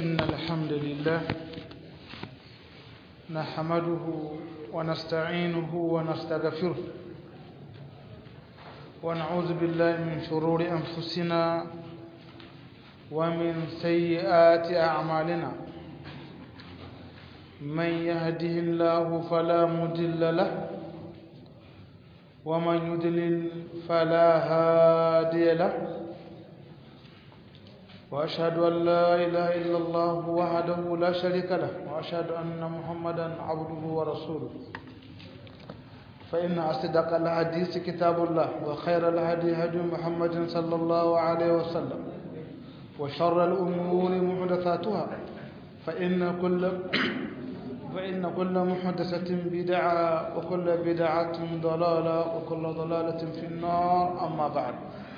إن الحمد لله نحمده ونستعينه ونستغفره ونعوذ بالله من شرور أنفسنا ومن سيئات أعمالنا من يهده الله فلا مضل له ومن يضلل فلا هادي له وأشهد أن لا إله إلا الله وحده لا شريك له وأشهد أن محمدا عبده ورسوله فإن أصدق الحديث كتاب الله وخير الهدي هدي محمد صلى الله عليه وسلم وشر الأمور محدثاتها فإن كل فإن كل محدثة بدعة وكل بدعة ضلالة وكل ضلالة في النار أما بعد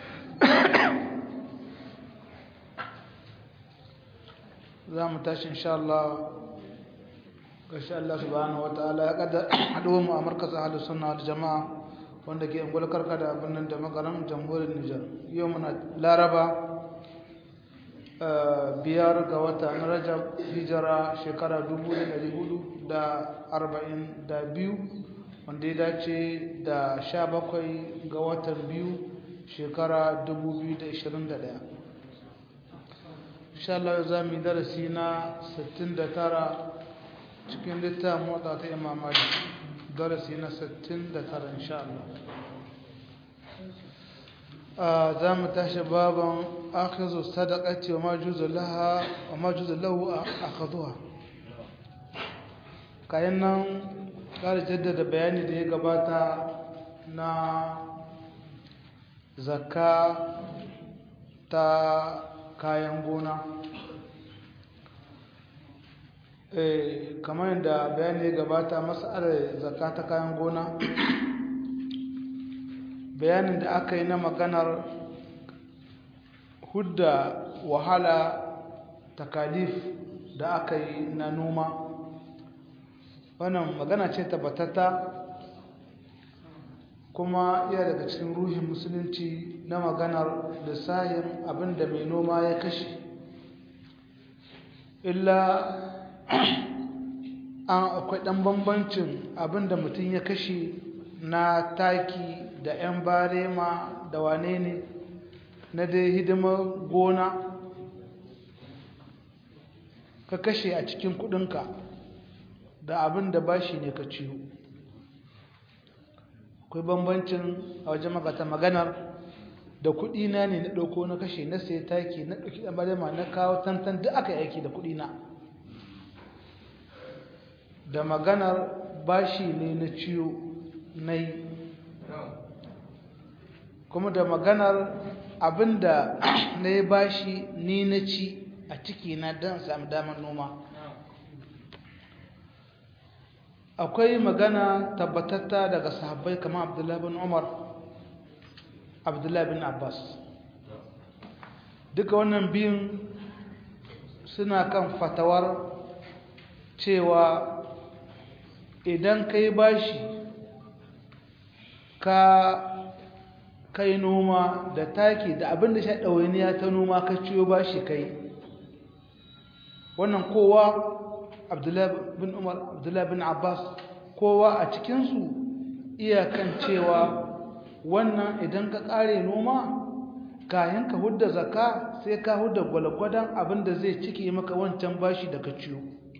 za mu tashi insha Allah gashi Allah subhanahu wa ta'ala ya kada haduwa mu a markazin ahlus sunna wal jama'a wanda ke ungul karkada birnin da makaran jamhuriyar Nijar yau muna Laraba biyar ga wata na Rajab hijira shekara 1442 wanda ya dace da 17 ga watan biyu shekara 2021 insha Allah za mu yi darasi na 69 cikin littafin motsa ta imam malik darasi na 69 insha Allah za mu tashi baban akhizu sadaqati wa majuzu laha wa majuzu lahu akhadhuha kayan nan kare jaddada bayani da ya gabata na zakka ta kayan gona kamar yadda bayani gabata matsalar zakka ta kayan gona bayanin da aka yi na maganar hudda wahala takalif da aka yi na noma wannan magana ce tabbatata kuma iya daga cikin ruhin musulunci na maganar lissahin abinda mai noma ya kashe illa an akwai ɗan bambancin abinda mutum ya kashe na taki da 'yan barema da wane ne na dai hidimar gona ka kashe a cikin kudinka da abinda bashi ne ka ciyo akwai bambancin a wajen magata maganar da kuɗi na ne na ɗauko na kashe na sai taki na ɗauki ɗan balema na kawo tantan duk aka aiki da kuɗi na da maganar bashi ne na ciyo na yi kuma da maganar abinda na yi bashi ni na ci a ciki na don sami damar noma akwai magana tabbatatta daga sahabbai kamar abdullahi bin umar abdullahi bin abbas duka wannan biyun suna kan fatawar cewa idan ka yi bashi ka kai noma da taki da abin da sha ɗawainiya ta noma ka ciyo bashi kai wannan kowa abdullahi bin umar abdullahi bin abbas kowa a cikinsu iyakan cewa wannan idan ka ƙare noma kayan ka hudda zaka sai ka hudda gwalgwadon abinda zai cike maka wancan bashi da ka ciyo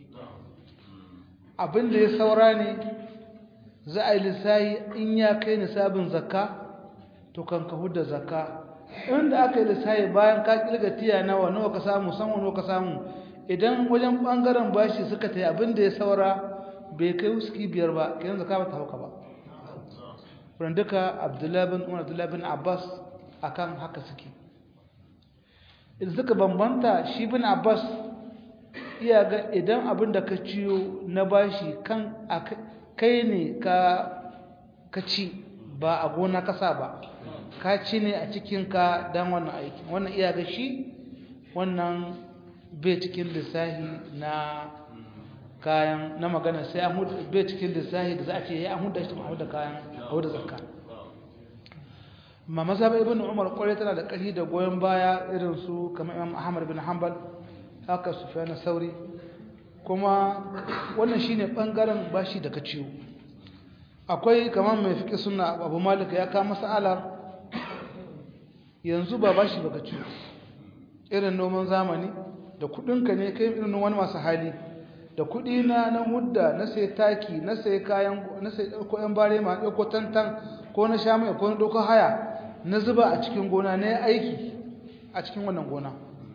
abinda ya saura ne za a yi lissayi in ya kai nisabin zakka to kan ka hudda zakka inda aka yi lissayi bayan ka kilga tiya nawa nawa ka samu sanwa nawa ka samu idan wajen bangaren bashi suka ta yi abinda ya saura bai kai wuski biyar ba kenan zakka ba ta hauka ba wurin duka abdullahi bin umar abdullahi bin abbas akan haka suke idan suka bambanta shi bin abbas iya ga idan abin da ka ciyo na bashi kan kai ne ka ci ba a gona kasa ba ka ci ne a cikinka don wannan aiki wannan iya ga shi wannan bai cikin lissahi na kayan na magana sai an hudu bai cikin lissahi da za a ce ya an hudu shi ma da kayan hudu zakka ma mazhabar ibn umar kwarai tana da ƙarfi da goyon baya irin su kamar imam ahmad bin hanbal haka sufyan sauri kuma wannan shine bangaren bashi daga ciwo akwai kamar mai fiƙi suna abu malika ya kama sa'alar yanzu ba bashi baka ciwo irin noman zamani da kudinka ne kai irin wani masu hali da kudi na na hudda na sai taki na sai kayan na sai ɗauko yan bare ma ɗauko tantan ko na sha mai ko na ɗauko haya na zuba a cikin gona na aiki a cikin wannan gona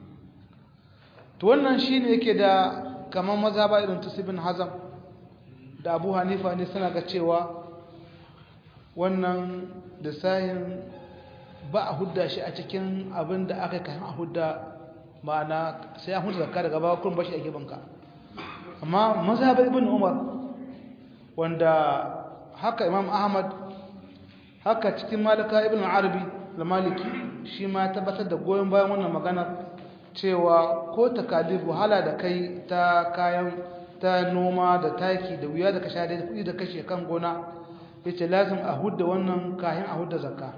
to wannan shine yake da kamar maza ba irin tusibin hazam da abu hanifa ne suna ga cewa wannan da sahin ba a hudda shi a cikin abin da aka kan a hudda ma'ana sai an hudda zakka daga baya kun bashi a gibanka amma mazhabar ibn umar wanda haka imam ahmad haka cikin malika ibn arabi da maliki shi ma tabbatar da goyon bayan wannan maganar cewa ko takalif wahala da kai ta kayan ta noma da taki da wuya da ka sha da kuɗi da kashe kan gona yace lazim a hudda wannan kayan a hudda zakka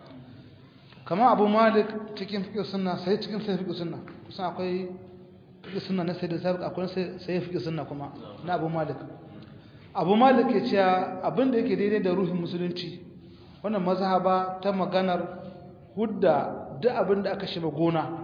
kamar abu malik cikin fiƙi sunna sai cikin sai fiƙi sunna kusan akwai fiƙi sunna na sai da sabiq akwai sai fiƙi sunna kuma na abu malik abu malik ya ce abin da yake daidai da ruhin musulunci wannan mazhaba ta maganar hudda duk abin da aka shiga gona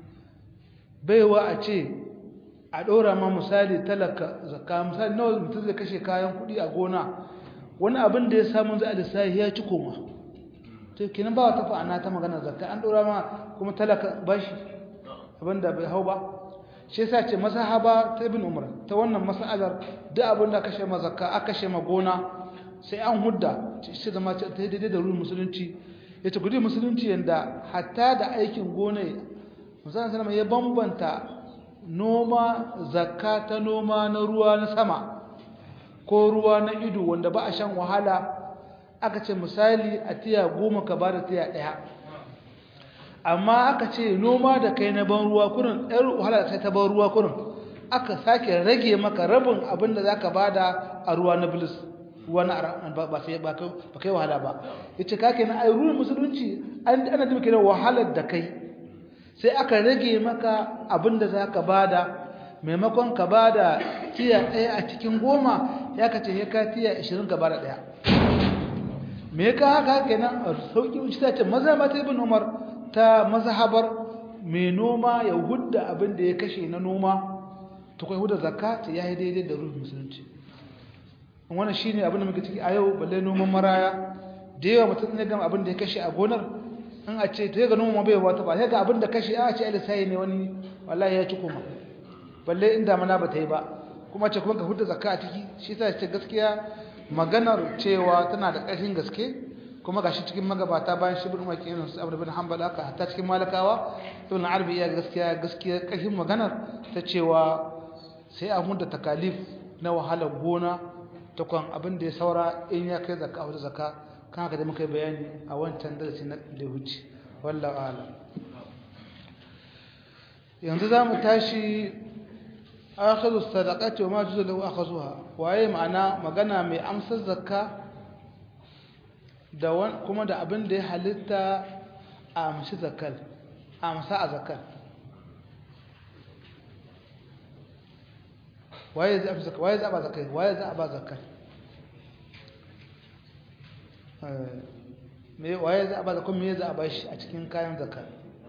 baiwa a ce a ɗora ma misali talaka zakka misali nawa mutum zai kashe kayan kuɗi a gona wani abin da ya samu za a lissahi ya ci koma to kenan ba wata fa'ana ta magana zakka an ɗora ma kuma talaka bashi abin da bai hau ba shi yasa ce masahaba ta ibn umar ta wannan masalar duk abin da kashe ma zakka aka kashe ma gona sai an hudda shi zama ta daidai da ruwan musulunci ya ce gudu musulunci yanda hatta da aikin gona musamman sanama ya bambanta noma zakka ta noma na ruwa na sama ko ruwa na ido wanda ba a shan wahala aka ce misali a tiya goma ka ba da tiya ɗaya amma aka ce noma da kai na ban ruwa kurin ɗan wahala da ta ban ruwa kurin aka sake rage maka rabin abin da za ka ba da a ruwa na bilis ruwa na ba sai ba kai wahala ba ya ce kake na ai ruwan musulunci ana jima kenan wahalar da kai sai aka rage maka abin da za ka ba da maimakon ka ba da tiya ɗaya a cikin goma ya ka ce ya ka tiya ashirin ka ba da ɗaya me ka haka kenan a sauƙi shi ta ce maza ba ta ibn umar ta mazhabar mai noma ya hudda abin da ya kashe na noma ta kai hudda zakka ta yayi daidai da ruhin musulunci wannan shine abin da muke ciki a yau balle noman maraya da yawa mutum ne gama abin da ya kashe a gonar in a ce ta ga noma bai wata ba sai ga abin da kashe a ce alisai ne wani wallahi ya ci kuma balle inda mana ba ta yi ba kuma ce kuma ka hudda zakka a ciki shi ta ce gaskiya maganar cewa tana da ƙarfin gaske kuma gashi cikin magabata bayan shi bin maki irin su abu bin hanbal aka hatta cikin malakawa ibn arabi ya gaskiya gaskiya ƙarfin maganar ta cewa sai a hudda takalif na wahalar gona ta kwan abin da ya saura in ya kai zakka wata zakka kan haka da muka yi bayani a wancan darasi na da huce wallahu a'lam yanzu za mu tashi akhadhu sadaqati wa ma juzu lahu akhadhuha waye ma'ana magana mai amsar zakka da kuma da abin da ya halitta a amshi zakkal a amsa a zakkal waye za a zakka waye za a ba zakkai waye za a ba zakkal me waye za a ba zakkai me za a ba shi a cikin kayan zakkal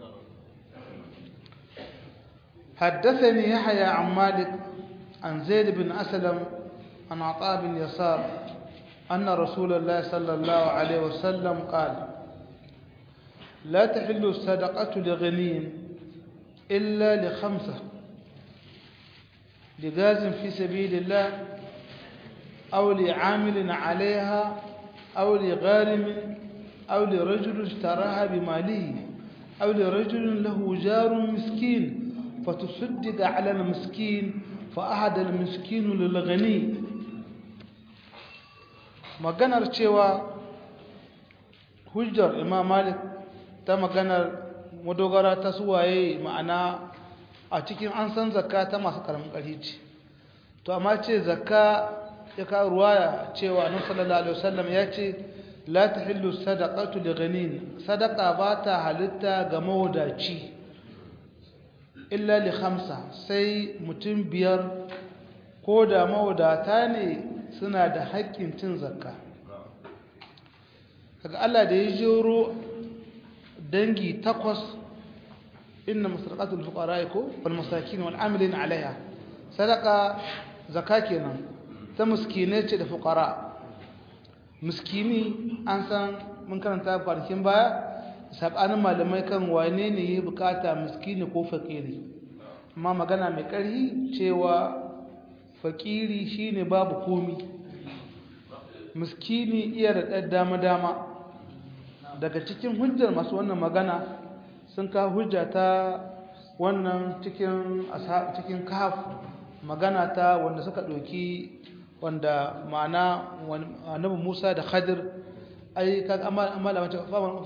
حدثني يحيى عن مالك عن زيد بن أسلم عن عطاء بن يسار أن رسول الله صلى الله عليه وسلم قال لا تحل الصدقة لغني إلا لخمسة لغاز في سبيل الله أو لعامل عليها أو لغارم أو لرجل اشتراها بماله أو لرجل له جار مسكين فتصدق على المسكين فأحد المسكين للغني maganar cewa hujjar imam malik ta maganar madogara ta suwaye ma'ana a cikin an san zakka ta masu karamin ƙarfi ce to amma ce zakka ya kawo ruwaya cewa annabi sallallahu alaihi wasallam ya ce la tahillu sadaqatu li ghanin sadaqa ba ta halitta ga mawadaci illa li khamsa sai mutum biyar ko da mawadata ne suna da haƙƙin cin zakka kaga Allah da ya jero dangi takwas inna masarqatul fuqara ko wal masakin wal amilin alaiha sadaqa zakka kenan ta miskinai ce da fuqara miskini an san mun karanta kwanakin baya sabanin malamai kan wane ne ya bukata miskini ko fakiri amma magana mai ƙarfi cewa fakiri shine babu komi miskini iya da ɗan dama-dama daga cikin hujjar masu wannan magana sun ka hujja ta wannan cikin cikin kaf magana ta wanda suka ɗauki wanda ma'ana annabi Musa da Khadir ai kaga amala mace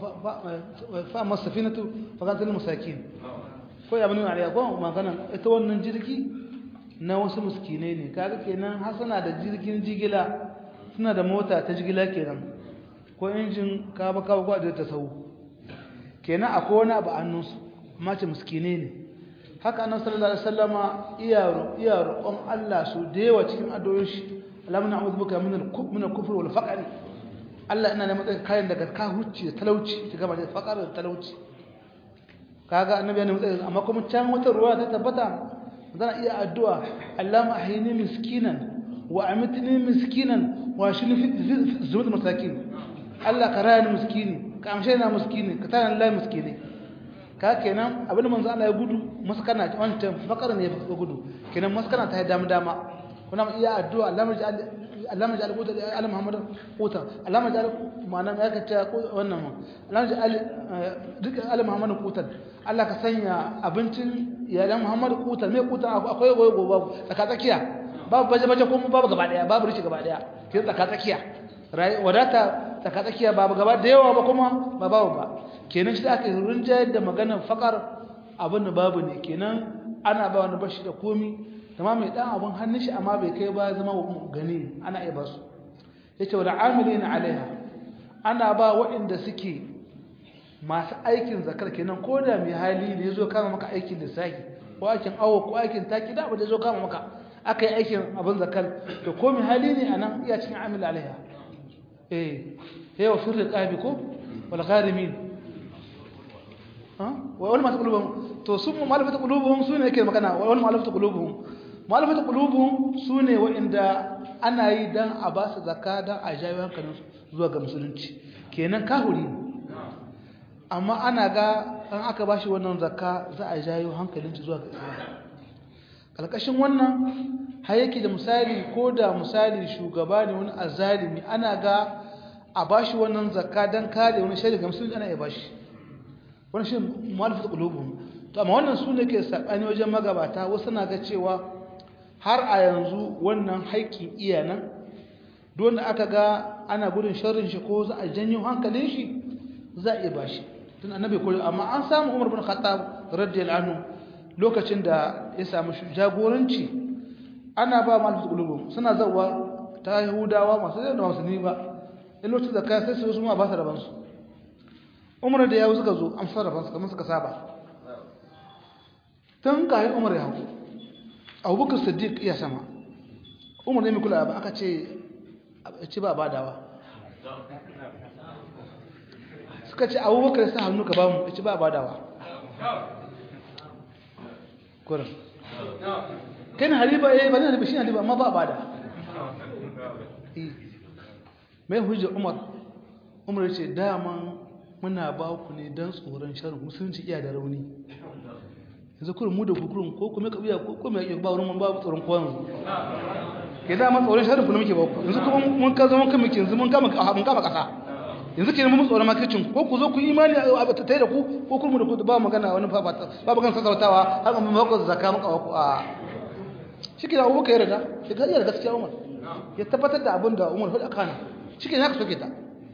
fa ma safinatu fa kan tilmu masakin ko ya bani alaiya ko magana ita wannan jirgi na wasu miskinai ne kaga kenan har suna da jirgin jigila suna da mota ta jigila kenan ko injin ka ba ka ba da ta sau kenan akwai wani abu annunsu amma ce miskinai ne haka annabi sallallahu alaihi wasallama iya iya roƙon Allah su da yawa cikin addu'o'in shi Allahumma a'udhu bika min al-kufr min al-kufr wal faqr Allah ina neman tsayin kayan daga ka hucci da talauci ta gaba da faqar da talauci kaga annabi ya nemi tsayin amma kuma can wata ruwa ta tabbata zan iya addu'a Allahumma ahyini miskinan wa amitni miskinan wa shini fi zumut masakin Allah ka raya ni miskini ka amshe na miskini ka tana lai miskini ka kenan abin manzo Allah ya gudu maskana wancan fakar ne ya gudu kenan maskana ta yi dama dama kuna iya addu'a Allah majal Allah majal quta ala Muhammad quta Allah majal ma'ana ya kace wannan ma Allah majal duka ala Muhammad quta Allah ka sanya abincin iyalan Muhammad quta me quta akwai goyo babu tsaka tsakiya babu baje baje kuma babu gaba daya babu rishi gaba daya ke tsaka tsakiya wadata tsaka tsakiya babu gaba da yawa ba kuma ba babu ba kenan shi aka rinjayar da maganar fakar abin da babu ne kenan ana ba wani bashi da komi zama mai dan abin hannun shi amma bai kai ba zama gani ana iya basu ya ce wa amili na alaiha ana ba waɗanda suke masu aikin zakar kenan ko da mai hali da ya zo kama maka aikin lissafi ko aikin awo ko aikin taki da abu da ya zo kama maka aka yi aikin abin zakar to ko mai hali ne a nan iya cikin amili alaiha eh yawa firri ƙabi ko wal gharimin wal masu qulubuhum to sun malafatu qulubuhum sune yake magana wal malafatu qulubuhum malafatu qulubuhum sune wa'inda ana yi dan a ba su zakka dan a jawo hankalin zuwa ga musulunci kenan kahuri amma ana ga an aka bashi wannan zakka za a jawo hankalin zuwa ga islam kalkashin wannan har yake da misali ko da misali shugaba ne wani azalimi ana ga a bashi wannan zakka dan kare wani shari'a ga musulunci ana iya bashi wani shi malafat qulubuhum to amma wannan su ne ke sakani wajen magabata wasu na ga cewa har a yanzu wannan haƙƙin iyanan don aka ga ana gudun sharrin shi ko za a janyo hankalin shi za a iya bashi tun annabi ko amma an samu Umar bin Khattab radiyallahu anhu lokacin da ya samu jagoranci ana ba malafat qulubuhum suna zawa ta Yahudawa masu da musulmi ba in lokacin da kai sai su ma ba su rabansu umar da yawo suka zo an sarrafa su kamar suka saba tun kayan umar ya hau abubakar siddiq iya sama umar ne mai kula ba aka ce ci ba badawa suka ce abubakar sa hannu ka bamu ci ba badawa kurin kai na haliba ya yi ba ne haliba shi haliba amma ba bada mai hujjar umar umar ce daman muna ba ku ne don tsoron sharin musulunci iya da rauni yanzu kurin mu da kukurin ko kuma kabiya ko kuma yake ba wurin babu tsoron kowan ke dama tsoron sharin kuma muke ba ku yanzu kuma mun ka zama kan muke yanzu mun kama mun kama kasa yanzu kenan mun tsoron makicin ko ku zo ku imani a ta da ku ko kuma da ku ba magana wani ba ba magana sassautawa har mun ba ku zakka muka ku a shi ke da abubakar yarda shi ga yarda gaskiya umar ya tabbatar da abin da umar faɗa kana shi ke haka soke ta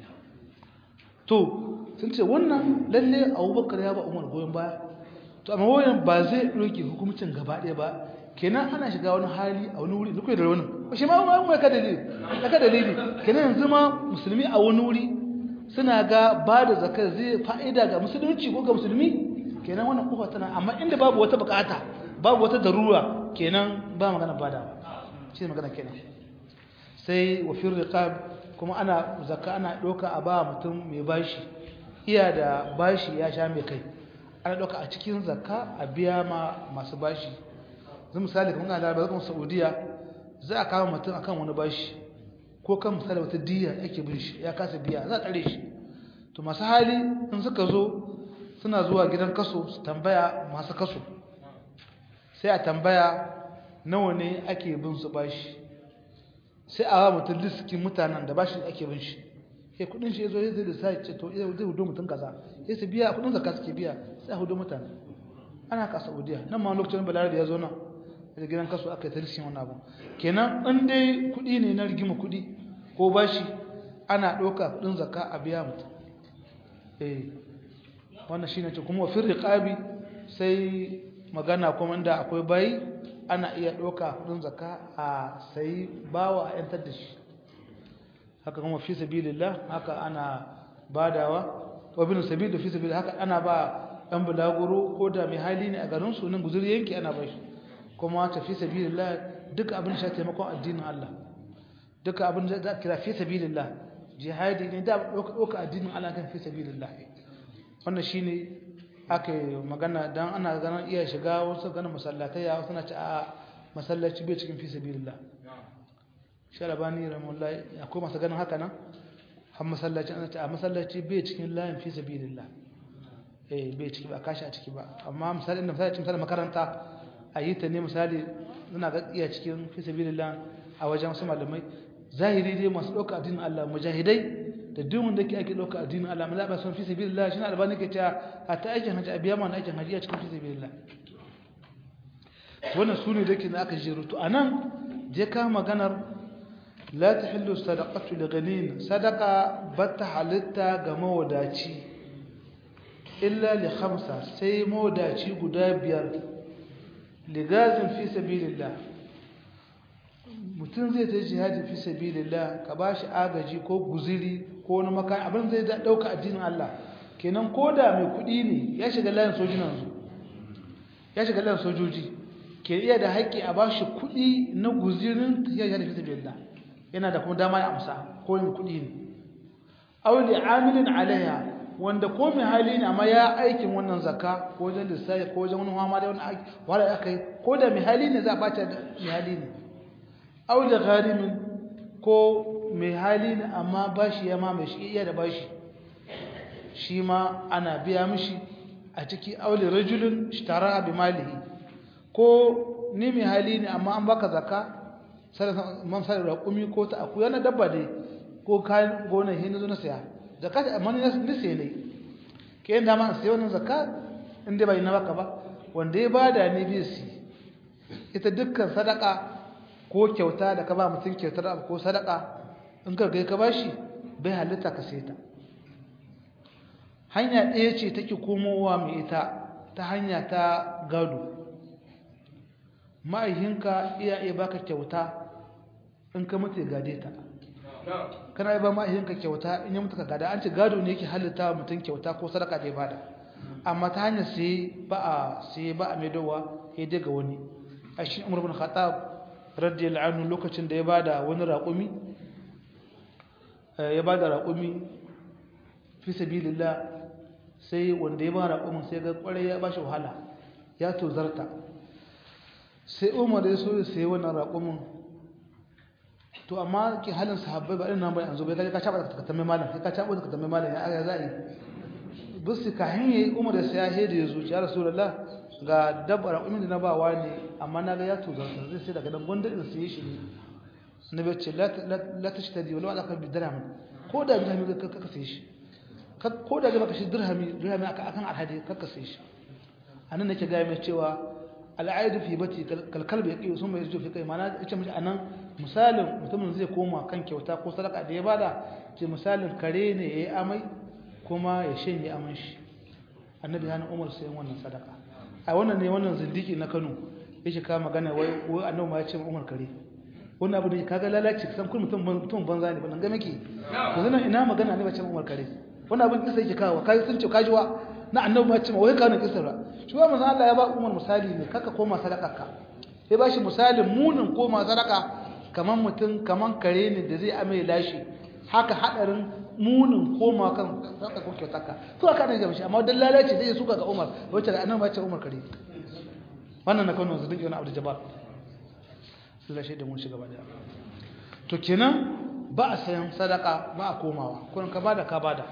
to sun ce wannan lalle abubakar ya ba umar goyon baya to amma wayan ba zai ɗauke hukumcin gaba ɗaya ba kenan ana shiga wani hali a wani wuri duk da wani shi ma ma mai ka dalili ka dalili kenan yanzu ma musulmi a wani wuri suna ga ba da zakar zai fa'ida ga musulunci ko ga musulmi kenan wannan kofa tana amma inda babu wata bukata babu wata darura kenan ba magana bada shi ne magana kenan sai wa fir riqab kuma ana zakka ana doka a ba mutum mai bashi iya da bashi ya sha mai kai ana doka a cikin zakka a biya ma masu bashi zai misali kamar ana da zakon Saudiya za a kawo mutum akan wani bashi ko kan misali wata diya ake bin shi ya kasa biya za a tsare shi to masu hali in suka zo suna zuwa gidan kaso su tambaya masu kaso sai a tambaya nawa ne ake bin su bashi sai a wa mutum liskin mutanen da bashi ake bin shi sai kudin shi ya zo ya zai da sai ce to zai hudu mutum kaza sai su biya kudin zakka suke biya sai a hudu mutane ana ka saudiya nan ma lokacin balarabe ya zo nan da gidan kaso aka yi ta liskin wannan abu kenan in dai kudi ne na rigima kudi ko bashi ana ɗauka kudin zakka a biya mutum eh wannan shine ce kuma fi riqabi sai magana kuma inda akwai bayi ana iya ɗauka kudin zakka a sai bawa a yantar da shi haka kuma fi sabilillah haka ana badawa wa bin sabil fi sabilillah haka ana ba dan bulaguro ko da mai hali ne a garin su nan guzuri yanki ana ba shi kuma ta fi sabilillah duka abin da ya taimakon addinin Allah duka abin da za kira fi sabilillah jihadi ne da ɗauka addinin Allah kan fi sabilillah wannan shine aka magana dan ana ganin iya shiga wasu ganin masallatai ya suna ci a masallaci bai cikin fi sabilillah sharabani rahmullahi akwai masu ganin haka nan har masallaci ana ci a masallaci bai cikin layin fi sabilillah eh bai ciki ba kashi a ciki ba amma misali inda misali misali makaranta a yi ta ne misali suna ga iya cikin fi sabilillah a wajen wasu malamai zahiri dai masu ɗauka addinin Allah mujahidai da duk wanda ke ake ɗauka addinin Allah maza ba son fi sabilillah shi ne albani ke cewa a ta aikin hajji a biya mana aikin hajji a cikin fi sabilillah wannan su ne da ke da aka jeru to a nan je ka maganar la ta hillu sadaqatu li ghanin sadaqa batta halitta ga mawadaci illa li khamsa sai mawadaci guda biyar ligazin fi sabilillah mutum zai ta jihadi fi sabilillah ka bashi agaji ko guziri ko wani makan abin zai dauka addinin Allah kenan koda mai kudi ne ya shiga layin sojin yanzu ya shiga layin sojoji ke iya da haƙƙi a bashi kudi na guzirin ya jihadi fi sabilillah yana da kuma dama ya amsa ko yin kudi ne aw li amilin alaiha wanda ko mai hali ne amma ya aikin wannan zakka ko wajen lissafi ko wajen wani hama da wani aiki wala aka yi ko da mai hali ne za a bata da mai hali ne au da gharimin ko mai hali ne amma bashi ya ma mai shi iya da bashi shi ma ana biya mishi a ciki auli rajulun ishtara bi malihi ko ni mai hali ne amma an baka zakka sai man sai raƙumi ko ta akuya na dabba dai ko kayan gona hin zo na saya zakka da amma ni sai ne ke yanda ma sai wannan zakka inda bai na baka ba wanda ya bada ne bi si ita dukkan sadaka ko kyauta da ka ba mutum kyautar abu ko sadaka in ka kai ka bashi bai halitta ka sai ta hanya ɗaya ce take komowa mai ita ta hanya ta gado ma'aihinka iya iya baka kyauta in ka mutu gade ta kana yi ba ma'aihinka kyauta in ya mutu ka gada an ce gado ne yake halitta mutum kyauta ko sadaka da ya bada amma ta hanyar sai ba a sai ba a maidowa ya daga wani a shi umar bin khattab radiyallahu anhu lokacin da ya bada wani raƙumi ya bada raƙumi fi sabilillah sai wanda ya ba raƙumin sai ga ƙwarai ya bashi wahala ya tozarta sai umar ya so ya sayi wannan raƙumin to amma ki halin sahabbai ba irin nan bai yanzu bai kaje ka caba ka tambaye malam kai ka caba ka tambaye malam ya aya za'i bisu ka hanye umar da sai ya hede ya zuci ya rasulullah ga dabbar raƙumin da na ba wani amma na ga ya tozarta zai sai daga nan gonda in sai shi ne nabi ce la la tashtadi wala ala qalbi dirham ko da dirhami ka ka sai shi ko da ga baka shi dirhami dirhami akan alhadi ka ka sai shi anan nake ga mai cewa al'aidu fi bati kalkal bai kiyo sun bai zo fi kai mana yace mishi anan misalin mutumin zai koma kan kyauta ko sadaka da ya bada ce misalin kare ne yayi amai kuma ya shanye aman shi annabi hana umar sayan wannan sadaka a wannan ne wannan zindiki na Kano yake ka magana wai wai annabi ma ya ce umar kare wannan abu da kaga lalaci san kun mutum mutum banza ne ban ga miki yanzu nan ina magana ne ba ce umar kare wannan abin kisa yake kawo kai sun ce kajiwa na annabi ma ce wai ka ne kisar ba shi ba manzo Allah ya ba Umar misali ne kaka koma sadakarka ya ba shi misalin munin koma sadaka kaman mutum kaman kare ne da zai ame lashi haka hadarin munin koma kan sadaka ko kyautarka to aka ne gaba shi amma dan lalace zai suka ga Umar wacce da annabi ma ce Umar kare wannan na kano zai wani abu da jabar su lashe da mun shiga ba da to kenan ba a sayan sadaka ba a komawa kun ka bada ka bada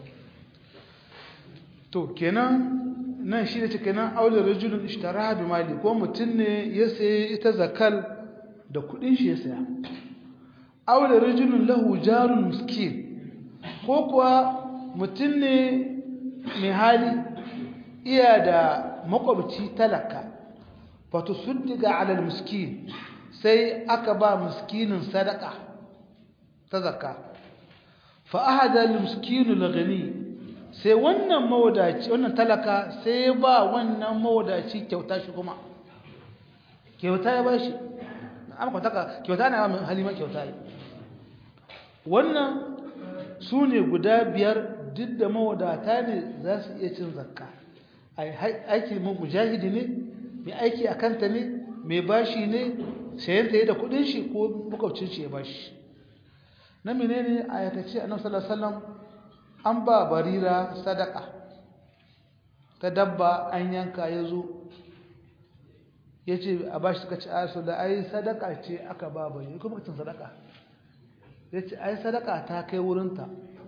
to kenan nan shi da ce kenan aure rajulun ishtara bi mali ko mutum ne ya sayi ita zakal da kudin shi ya saya aure rajulun lahu jarun miskin ko kuwa mutum ne mai hali iya da makwabci talaka wato suddiga alal miskin sai aka ba miskinin sadaka ta zakka fa ahada lil miskin lagani sai wannan mawadaci wannan talaka sai ba wannan mawadaci kyauta shi kuma kyauta ya bashi amma kwataka kyauta na mai halima kyauta yi wannan su ne guda biyar duk da mawadata ne za su iya cin zakka aiki mujahidi ne mai aiki a kanta ne mai bashi ne sayanta ya da kudin shi ko bukwacin shi ya bashi na menene a yakace a sallallahu alaihi an ba barira sadaka ta dabba an yanka ya zo ya ce a bashi suka ci asu da ai sadaka ce aka ba bari kuma cin sadaka ya ce ai sadaka ta kai wurinta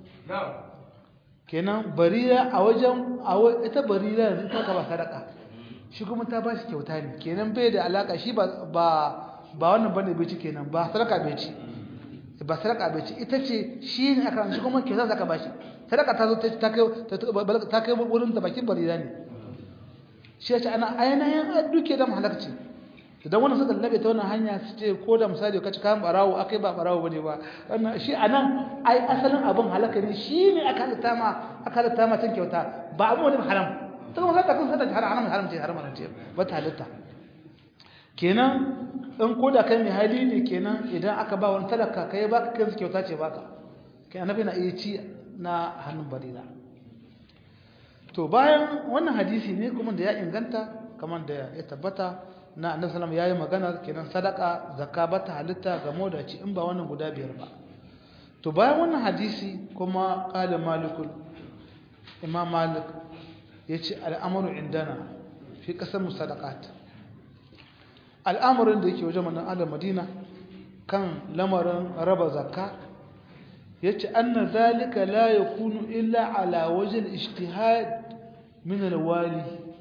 kenan barira a wajen ita barira yanzu ta ba sadaka shi kuma ta ba shi kyauta ne kenan bai da alaka shi ba ba wannan bane bai ci kenan ba sadaka bai ci ba sadaka bai ci ita ce shi ne aka shi kuma kyauta zaka ba shi sadaka ta zo ta kai ta kai wurin da bakin barira ne shi ya ce ana ainihin duke da mahalarci idan wannan suka labe ta wannan hanya su ce ko da misali ka ci kayan barawo akai ba barawo bane ba wannan shi anan ai asalin abin halaka ne shi ne aka halitta ma aka halitta ma cin kyauta ba abu wani haram ta kuma zaka kun sanar haram haram ce haram ce ba ta halitta kenan in ko da kai mai hali ne kenan idan aka ba wani talaka kai baka kai su kyauta ce baka kai annabi na iya ci na hannun barira to bayan wannan hadisi ne kuma da ya inganta kamar da ya tabbata na annabi sallallahu alaihi wasallam yayi magana kenan sadaka zakka bata halitta ga modaci in ba wannan guda biyar ba to bayan wannan hadisi kuma qala malikul imam malik yace al'amru indana fi qasam sadaqat al'amarin da yake wajen manan ala madina kan lamarin raba zakka yace anna zalika la yakunu illa ala wajhi al-ijtihad min al-wali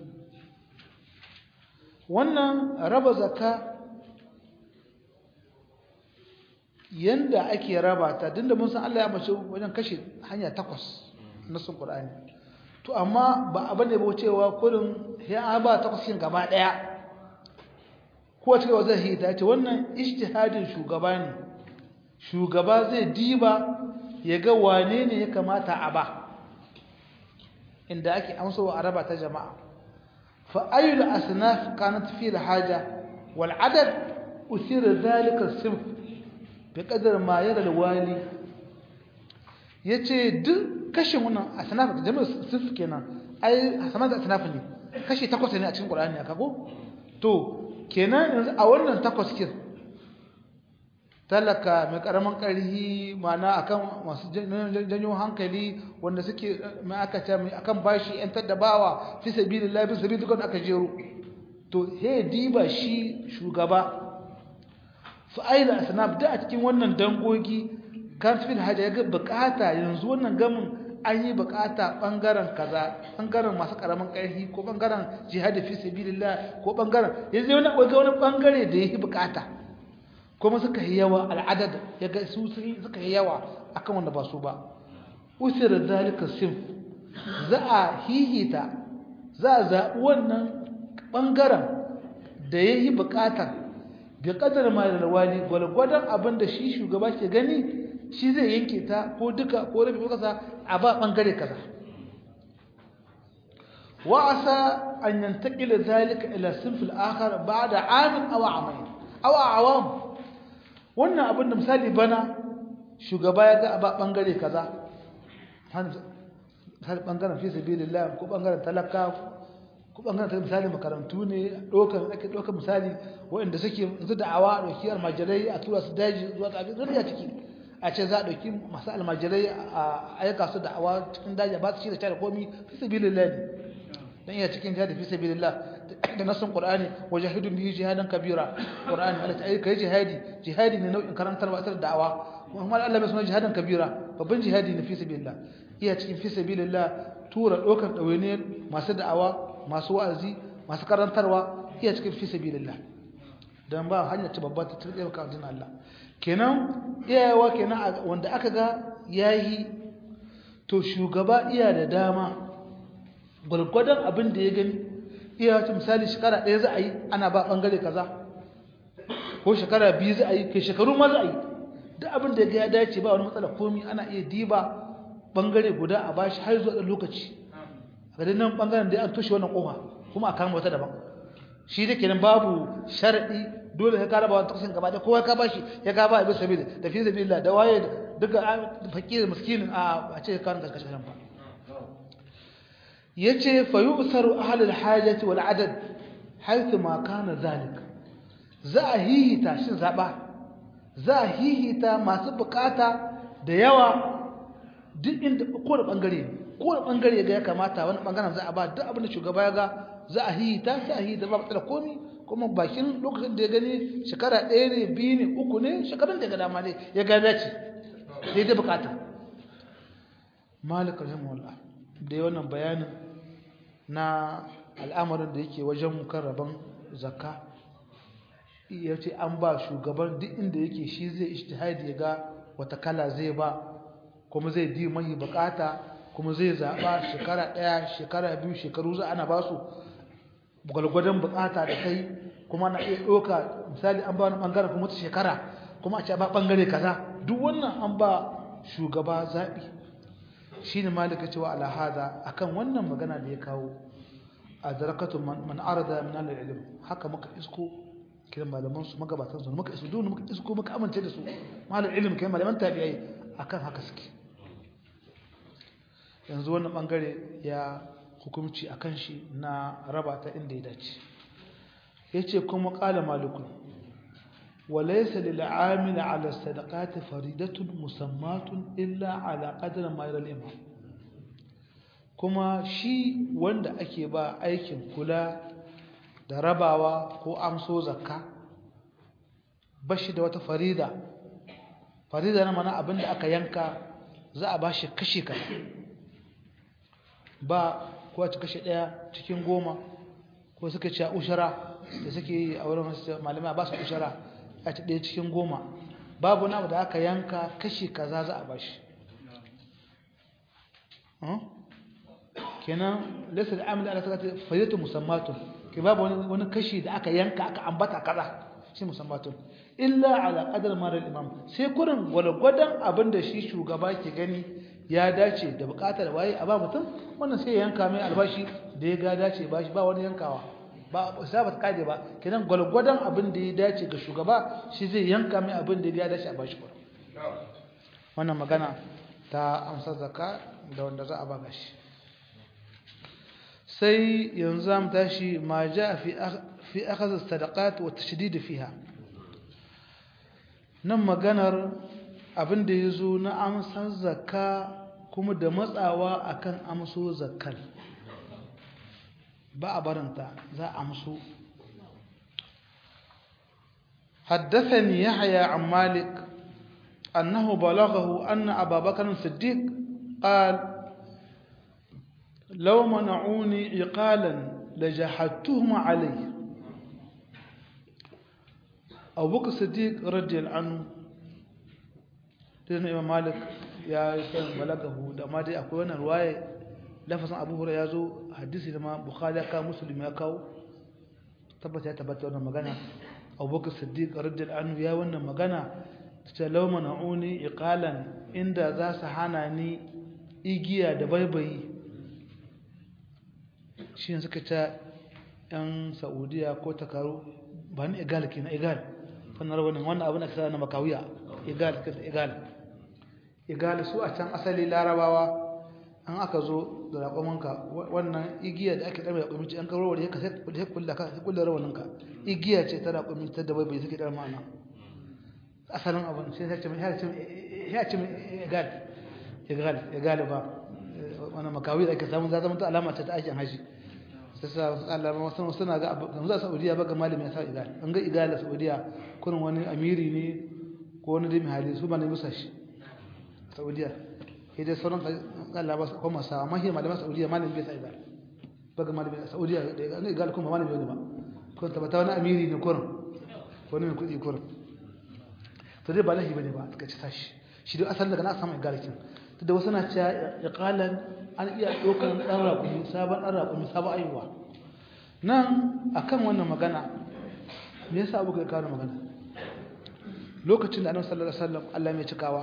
wannan raba zakka yanda ake raba ta dinda mun san Allah ya mace wajen kashe hanya takwas na sun Qur'ani to amma ba abin da ba cewa kurin ya ba takwas kin gaba daya ko cewa zai yi ta ce wannan ijtihadin shugaba ne shugaba zai diba ya ga wane ne ya kamata a ba inda ake amsawa a raba ta jama'a فأي الأصناف كانت فيه الحاجة والعدد أثير ذلك الصنف بقدر ما يرى الوالي yace duk kashin wannan asnaf da jami'ar sif kenan ai asnaf da asnaf ne kashi takwas ne a cikin Qur'ani aka go to kenan yanzu a wannan takwas kin talaka mai karaman karhi mana akan masu janyo hankali wanda suke mai aka ce mai akan bashi yan taddabawa fi sabilillah fi sabilillah dukkan aka jero to he diba shi shugaba fa aila asnaf da a cikin wannan dangogi kan fil haja yaga bukata yanzu wannan gamin an yi bukata bangaren kaza bangaren masu karaman karhi ko bangaren jihad fi sabilillah ko bangaren yanzu wani wani bangare da yake bukata kuma suka yi yawa al'adad ya ga su suka yi yawa akan wanda ba su ba usir zalika sim za a hihita za a zaɓi wannan ɓangaren da ya yi buƙatar ga ƙadar malalwali gwalgwadon abin da shi shugaba ke gani shi zai yanke ta ko duka ko rabi ko kasa a ba ɓangare kaza wa'asa an yantaƙila zalika ila sinfil akhar ba'da amin aw amain aw awam wannan abin da misali bana shugaba ya ga ba bangare kaza misali bangaren fi sabilillah ko bangaren talaka ko bangaren ta misali makarantu ne dokan ake dokan misali waɗanda suke yanzu da'awa dauki almajirai a tura su daji zuwa ga abin zuriya ciki a ce za a dauki masu almajirai a aika su da'awa cikin daji ba su shi da ta da komi fi sabilillah ne dan iya cikin jihad fi sabilillah da nasin qur'ani wajahidu bihi jihadan kabira qur'ani Allah ta aika jihadi jihadi ne nau'in karantarwa ta da'awa kuma Allah bai sunan jihadan kabira babban jihadi ne fi sabilillah iya cikin fi sabilillah tura dokar dawainiyar masu da'awa masu wa'azi masu karantarwa iya cikin fi sabilillah dan ba hanya ta babba ta tsirkiyar ka addinin Allah kenan iyayewa kenan wanda aka ga yayi to shugaba iya da dama gwargwadon abin da ya gani iya wata misali shekara ɗaya za a yi ana ba ɓangare kaza ko shekara biyu za a yi kai shekaru ma za a yi duk abin da ya dace ba wani matsala komi ana iya diba ɓangare guda a bashi har zuwa ɗan lokaci a gadin nan ɓangaren da an toshe wannan ƙofa kuma a kama wata daban shi da kenan babu sharaɗi dole ya kara ba wani takasin gaba da kowa ka bashi ya ka ba abin sabi da fi sabi da waye duka fakir miskinin a ce ka kan karkashin ba yace fa yu'saru ahlul hajati wal adad haythu ma kana zalik za a hihita shin zaba za a hihita masu bukata da yawa duk inda ko da bangare ko da bangare ga ya kamata wani bangaren za a ba duk abin da shugaba ya ga za a hihita sai a hihita ba matsala komi kuma bakin lokacin da ya gani shekara ɗaya ne biyu ne uku ne shekarun da ya ga dama ne ya ga dace daidai bukata malik rahimahullah da wannan bayanin na al'amarin da yake wajen mukarraban zakka ya ce an ba shugaban duk inda yake shi zai ishtihadi ya ga wata kala zai ba kuma zai di mai bukata kuma zai zaɓa shekara ɗaya shekara biyu shekaru za ana ba su gwalgwadon bukata da kai kuma na iya ɗauka misali an ba wani ɓangaren kuma wata shekara kuma a ce ba ɓangare kaza duk wannan an ba shugaba zaɓi shi ne malika cewa alhaza akan wannan magana da ya kawo a zarakatun man arada min al-ilm haka muka isko kiran malaman su magabatan su muka isko duk muka isko muka amince da su malal ilm kai malaman tabi'ai akan haka suke yanzu wannan bangare ya hukunci akan shi na raba ta inda ya dace yace kuma qala malikun وليس للعامل على الصدقات فريدة مسمات إلا على قدر ما يرى الإمام kuma shi wanda ake ba aikin kula da rabawa ko amso zakka bashi da wata farida farida na mana abinda aka yanka za a bashi kashi ka ba ko a ci kashi daya cikin goma ko suka ci a ushara da suke yi a wurin malamai ba su ushara a ci ɗaya cikin goma babu na da aka yanka kashi kaza za a bashi kenan laysa al'amil ala sakati fayyatu musammatun ke babu wani kashi da aka yanka aka ambata kaza shi musammatun illa ala qadar mara imam sai kurin gwalgwadan abin da shi shugaba ke gani ya dace da bukatar waye a ba mutum wannan sai yanka mai albashi da ya ga dace ba shi ba wani yankawa ba sa ba kaje ba kenan gwalgwadan abin da ya dace ga shugaba shi zai yanka mai abin da ya dace a bashi kurin wannan magana ta amsa zakka da wanda za a ba gashi sai yanzu zamu tashi ma ja fi fi akhadh as-sadaqat wa tashdid fiha nan maganar abin da yazo na amsan zakka kuma da matsawa akan amso zakkal ba a baranta za a amso حدثني يحيى عن مالك أنه بلغه أن أبا بكر الصديق قال لو منعوني عقالا لجحدتهم عليه أبو بكر الصديق رضي الله عنه لأن إمام مالك يا كان بلغه da ma dai akwai wannan ruwaye lafazin Abu Hurairah yazo hadisi da ma Bukhari ka Muslim ya kawo tabbata ya tabbata wannan magana Abu Bakar Siddiq radiyallahu anhu ya wannan magana ta law mana'uni iqalan inda za su hana ni igiya da baibayi shi ne suka ta yan saudiya ko takaru ba ni igal ke na igal fannar wani wannan abin da ka na makawiya igal ka igal igal su a can asali larabawa an aka zo da raƙomanka wannan igiya da ake ɗarme raƙomin ce an karo wani ka sai kulle rawaninka igiya ce ta raƙomin ta da bai bai suke ɗar ma'ana asalin abin sai ya ce ya ce egal egal egal ba wani makawi da ake samun za zama ta alama ce ta aikin haji sai sa alama wasu suna ga abu za saudiya ba ga malami ya sa egal an ga egal a saudiya kurin wani amiri ne ko wani dai hali su ba ne musa shi saudiya sai dai sauran Allah ba su kuma sa amma shi malaman saudiya malami bai sa egal ba ga malami a saudiya da ga egal kuma malami ne ba ko tabbata wani amiri ne kurin wani mai kuɗi kurin to dai ba lahi bane ba suka ci tashi shi dai asalin daga na samu igalakin to da wasu na cewa iqalan an iya dokan dan raƙumi sabon dan raƙumi sabon aiwa nan akan wannan magana me yasa abu kai kawo magana lokacin da annabi sallallahu alaihi wasallam Allah mai cikawa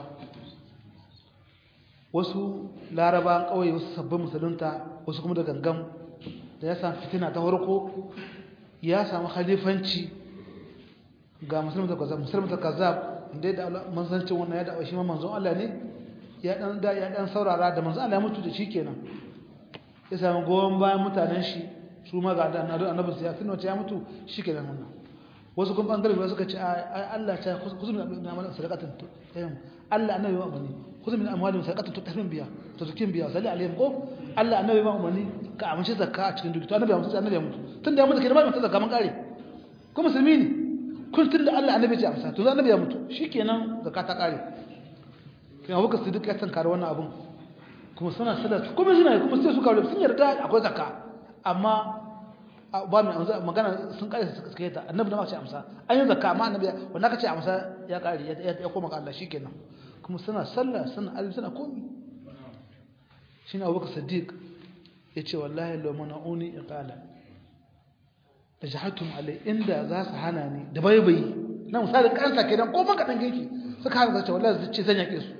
wasu larabawan kauye wasu sabbin musulunta wasu kuma da gangam da ya samu fitina ta farko ya samu khalifanci ga musulmi da kazzab musulmi da kazzab inda da manzancin wannan ya dawo shi ma manzon Allah ne ya dan da ya dan saurara da manzon Allah ya mutu da shi kenan ya samu goyon bayan mutanen shi su ma ga da annabi sai ya tuno ya mutu shi kenan wannan wasu kuma bangare ba suka ce Allah ta kuzu min amalin sadaqatan tayyib Allah annabi ma umani kuzu min amwalin sadaqatan tutahmin biya to zukin biya salli alaihim ko Allah annabi ma umani ka amince zakka a cikin duki to annabi ya mutu annabi ya mutu tunda ya mutu kenan ba mutu zakka man kare ko musulmi ne kun tun da Allah annabi ya amsa to annabi ya mutu shikenan zakka ta kare kin abuka su duk ya tankare wannan abun kuma suna sallah kuma suna kuma sai su kawo sun yarda akwai zakka amma ba mai amsa magana sun kare su suka yi ta annabi da ma ce amsa an yi zakka amma annabi wanda ka ce amsa ya kare ya koma ga Allah shikenan kuma suna sallah suna alim suna komi shine Abubakar Siddiq yace wallahi law mana'uni iqala da jahatum alai inda za su hana ni da baibayi na misali kansa kenan ko maka dan geki suka hana zace wallahi zai ce zan yake su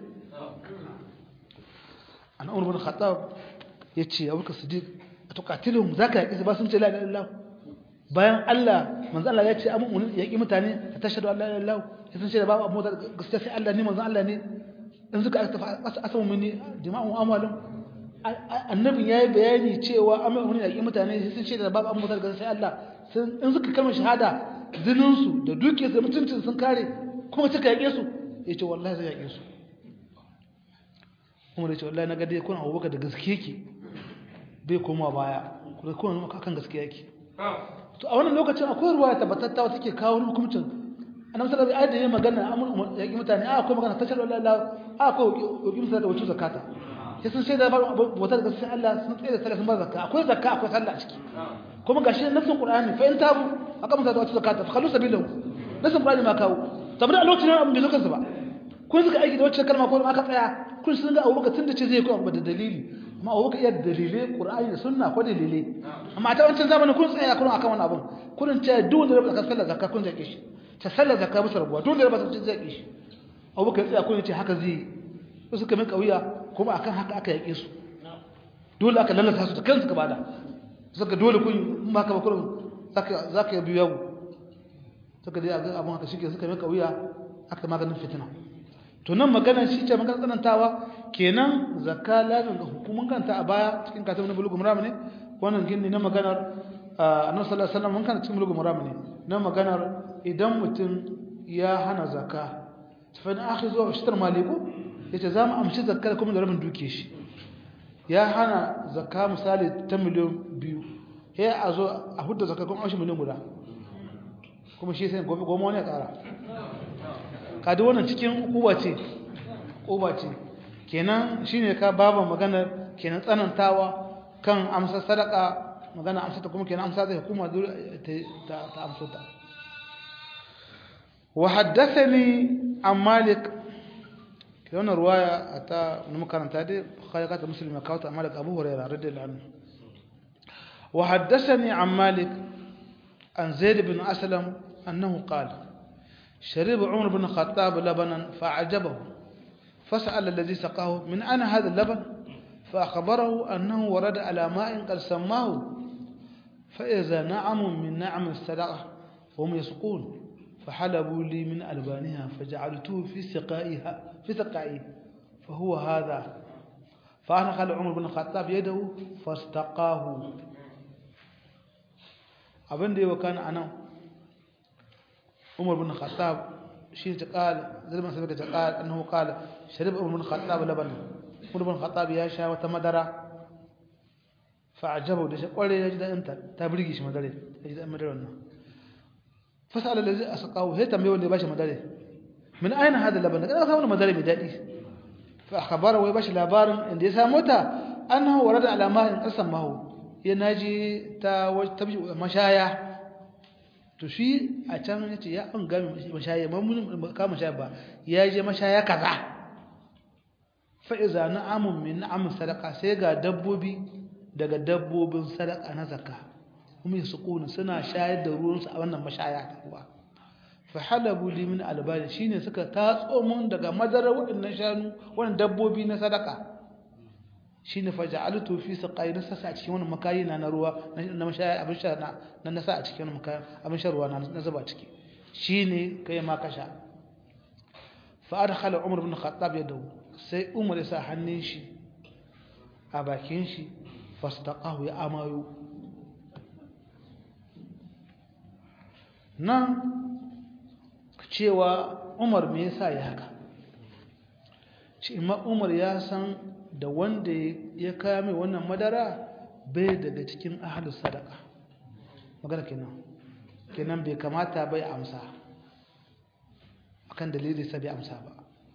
an umar bin khattab yace abubakar siddiq atuqatiluhum zaka yake su ba sun ce la ilaha illallah bayan Allah manzo Allah ya ce amun yaki mutane tashhadu an la ilaha illallah sun ce da babu abu gaskiya sai Allah ne manzo Allah ne in suka asamu mini dima'u amwalum annabin yayi bayani cewa amun yaki mutane sun ce da babu abu gaskiya sai Allah in suka kalmar shahada zininsu da dukiyarsu da mutuncin sun kare kuma suka yaƙe su ya ce wallahi zai yaƙe su kuma da ce wallahi na gade kuna abubakar da gaske ke bai koma baya kuma kuna nuna kan gaske yake to a wannan lokacin akwai ruwa ya tabbatatta wata ke kawo hukuncin annabi sallallahu alaihi wasallam ya magana amul yaƙi mutane a akwai magana tashar wallahi a akwai yaƙi mutane da wacce zakata sai sun shaida ba bautar da gaske Allah sun tsaye da sallah sun ba zakka akwai zakka akwai sallah a ciki kuma gashi nafsin qur'ani fa in tabu aqamu salata wa zakata fa khallu sabilahu nafsin qur'ani ma kawo saboda a lokacin abin bai zo kansu ba kun suka aiki da wacce kalma ko aka tsaya kun sun ga abubakar tun da ce zai ko da dalili amma abubakar iya dalilai qur'ani da sunna ko dalilai amma ta wancan zamanin kun tsaya kun akan wannan abin kun ce duk da rabu sallar zakka kun zake shi ta sallar zakka musu rabuwa duk da rabu sun zake shi abubakar tsaya kun ce haka zai su suka min kauya kuma akan haka aka yake su dole aka lalata su da kansu ka bada suka dole kun maka bakurin zaka zaka biyu yau suka dai abun haka shike suka maka wuya aka maganin fitina to nan maganar shi ce maganar tsanantawa kenan zakka lazim ga hukumun kanta a baya cikin katabun na bulugu muram ne wannan gini na maganar annabi sallallahu alaihi wasallam mun kana cikin bulugu muram ne na maganar idan mutum ya hana zakka fa na akhizu wa ashtar maliku yace za mu amshi zakka kuma da rabin duke shi ya hana zakka misali ta miliyan biyu ya a zo a hudda zakka kuma amshi miliyan guda kuma shi sai gobe goma wani ya kara kadi wannan cikin uba ce uba ce kenan shine ka baba magana kenan tsanantawa kan amsa sadaka magana amsa ta kuma kenan amsa zai hukuma ta ta amsa ta wa haddathani an malik wannan ruwaya ta makaranta dai khalaqat muslim ka ta malik abu hurairah radiyallahu anhu wa haddathani an malik an zaid bin aslam annahu qala شرب عمر بن الخطاب لبنا فأعجبه فسأل الذي سقاه من أنا هذا اللبن فأخبره أنه ورد على ماء قد سماه فإذا نعم من نعم السلقة وهم يسقون فحلبوا لي من ألبانها فجعلته في سقائها في سقائي فهو هذا fa ana khala umar bin khattab yadahu fastaqahu abin da ya wakana anan umar bin khattab shi ta qala zalman sai ta qala annahu qala sharib umar bin khattab laban umar bin khattab ya sha wata madara fa ajabu da shi kware ya ji da inta ta burge shi madare ya ji da madara wannan fasala allazi asqahu sai tambaye wanda ya bashi madare min aina hada laban kada samu madare mai dadi fa akhbara wai bashi labarin inda ya samu ta annahu warada ala ma'in qasam mahu ya naji ta tabji mashaya to shi a can yace ya an game mashaya mamun ka mashaya ba ya je mashaya kaza fa iza na'amun min na'am sadaqa sai ga dabbobi daga dabbobin sadaqa na zakka kuma su kuna suna shayar da ruwansu a wannan mashaya ta ruwa fa halabu li min albani shine suka tatso mun daga madarar waɗannan shanu wannan dabbobi na sadaka shine fa ja'altu fi saqai na sasa a cikin wannan makayi na ruwa na mashaya abin sha na na nasa a cikin wannan makayi abin sha ruwa na zuba ciki shine kai ma kasha fa adkhala umar ibn khattab yadahu sai umar ya sa hannun shi a bakin shi fastaqahu ya amayo nan cewa umar me yasa ya haka shi umar ya san da wanda ya kame wannan madara bai daga cikin ahalus sadaka magana kenan kenan bai kamata bai amsa akan dalili sai bai amsa ba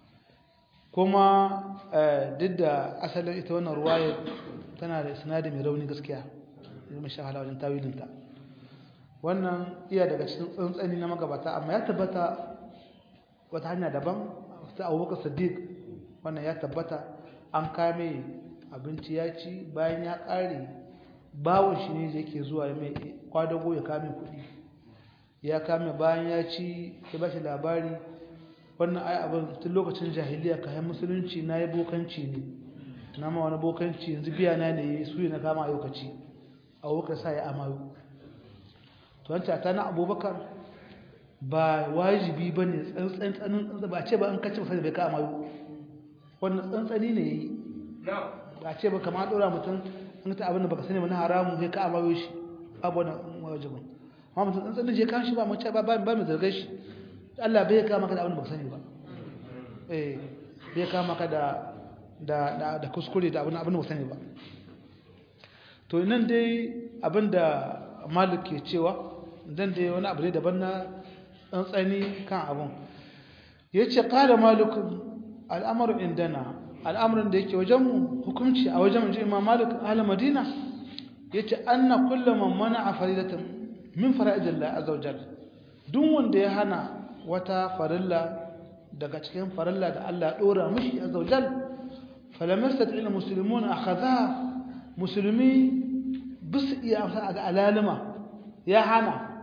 kuma duk da asalin ita wannan ruwaya tana da sinadi mai rauni gaskiya mai shahala wajen tawilinta wannan iya daga cikin tsantsani na magabata amma ya tabbata wata hanya daban ta abubakar sadiq wannan ya tabbata an kame abinci ya ci bayan ya ƙare bawon shi ne da yake zuwa mai kwadago ya kame kuɗi ya kame bayan ya ci ya ba shi labari wannan ai abin tun lokacin jahiliya kayan musulunci na yi bokanci ne na ma wani bokanci yanzu biya na ne su yi na kama a lokaci abubakar sa ya amayo to wancan ta na abubakar ba wajibi ba ne tsantsanin ba ce ba an kacce ba sai bai ka amayo wannan tsantsani ne yi ba ce ba kama ɗora mutum an ta abin da baka sani ba na haramun sai ka amayo shi babu wani wajibin amma mutum tsantsanin je kan shi ba mace ba ba mai zargar shi Allah bai kama ka da abin da baka sani ba eh bai kama ka da da da kuskure da abin da baka sani ba to nan dai abin da Malik ke cewa dan dai wani abu ne daban na tsantsani kan abun yace qala malikun al'amaru indana al'amarin da yake wajenmu hukunci a wajen ji imam malik ahli madina yace anna kullu man mana'a faridatan min fara'idillah azza wajal duk wanda ya hana wata farilla daga cikin farilla da Allah dora mishi azza wajal falam yastati'il muslimun akhadha muslimi bis iya amsa ga alalima ya hana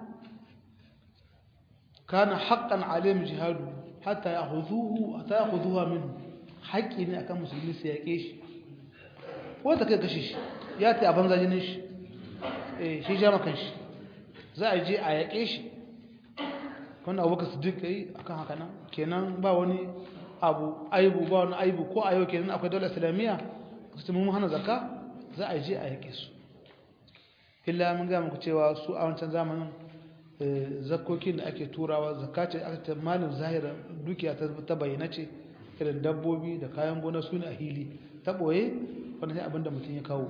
kana haqqan alayhim jihadu hatta ya'khudhuhu hatta ya'khudhuha minhu haƙƙi ne akan musulmi su yaƙe shi ko ta kai kashe shi ya ta abin zajinin shi eh shi jama kan shi za a je a yaƙe shi wanda abubakar siddiq yi akan haka nan kenan ba wani abu aibu ba wani aibu ko a yau kenan akwai daular islamiyya su mun hana zakka za a je a yaƙe su illa mun ga muku cewa su a wancan zamanin zakkokin da ake turawa zakka ce aka ce malin zahira dukiya ta bayyana ce irin dabbobi da kayan gona su ne a hili ta ɓoye wanda sai abinda mutum ya kawo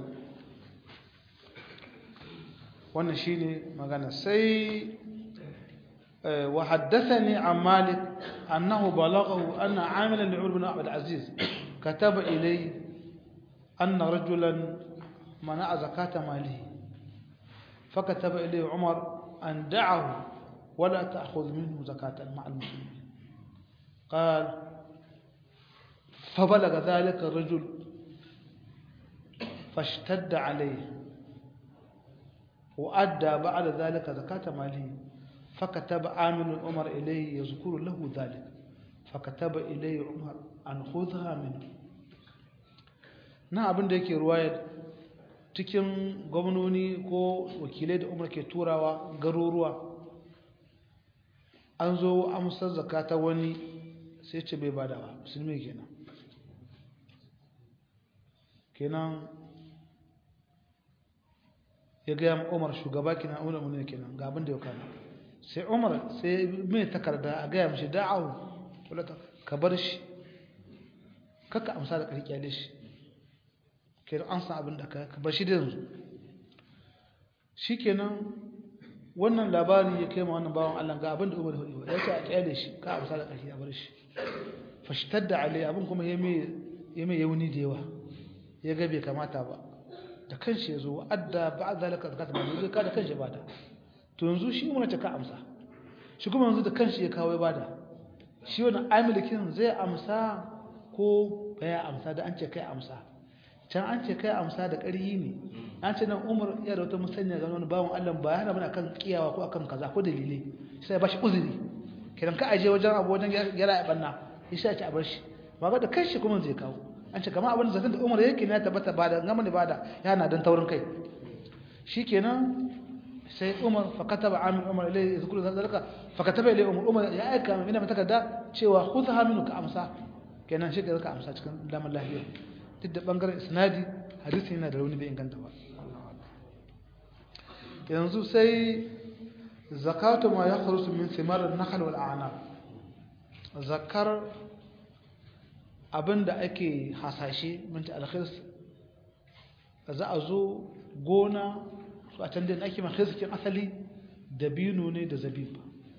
wannan shi ne magana sai wa haddathani an malik annahu balaghahu anna amilan li umar bin abd aziz kataba ilay anna rajulan mana'a zakata malihi فكتب إليه عمر أن دعه ولا تأخذ منه زكاة مع المسلمين قال فبلغ ذلك الرجل فاشتد عليه وأدى بعد ذلك زكاة ماله فكتب عامل عمر إليه يذكر له ذلك فكتب إليه عمر أن خذها منه na abin da yake ruwayar cikin gwamnoni ko wakilai da umar ke turawa garuruwa an zo amsar zakata wani sai ce bai bada ba musulmi kenan kenan ya gaya umar shugaba kenan umar mun kenan ga abin da ya kana sai umar sai mai takarda a gaya mishi da'awu ka bar shi kaka amsa da ƙarƙi kyale shi kenan an san abin da ka bar shi da yanzu shi kenan wannan labari ya kai ma wannan bawan Allah ga abin da umar hudu ya ce a kyale shi ka amsa da ƙarƙi a bar shi fashitar da alai abin kuma ya mai yauni da yawa ya ga bai kamata ba da kanshi ya zo adda ba a zalika zakata ba zai ka da kanshi bada to yanzu shi umar ta ka amsa shi kuma yanzu da kanshi ya kawo ya bada shi wani amilikin zai amsa ko baya amsa da an ce kai amsa can an ce kai amsa da ƙarhi ne an ce nan umar ya da wata musanya ga wani bawan allah ba yana mana kan kiyawa ko akan kaza ko dalilai sai ba shi uzuri kiran ka aje wajen abu wajen gyara ya banna ya sa ci a bar shi ba ga da kanshi kuma zai kawo an ce kama abin zaton da umar yake ne ya tabbata ba da gama ne ba da yana don taurin kai shikenan sai umar fakataba amin umar ilai zikuru zalika fakataba ilai umar umar ya aika mai mai takarda cewa khudha minhu ka amsa kenan shi ka amsa cikin damar lafiya duk da bangaren isnadi hadisi yana da rauni bai inganta ba yanzu sai zakatu ma yakhrusu min thimar an-nakhl wal a'nab zakar abinda ake hasashe minti alkhirs za a zo gona su a can da ake makhirsikin asali dabino ne da zabib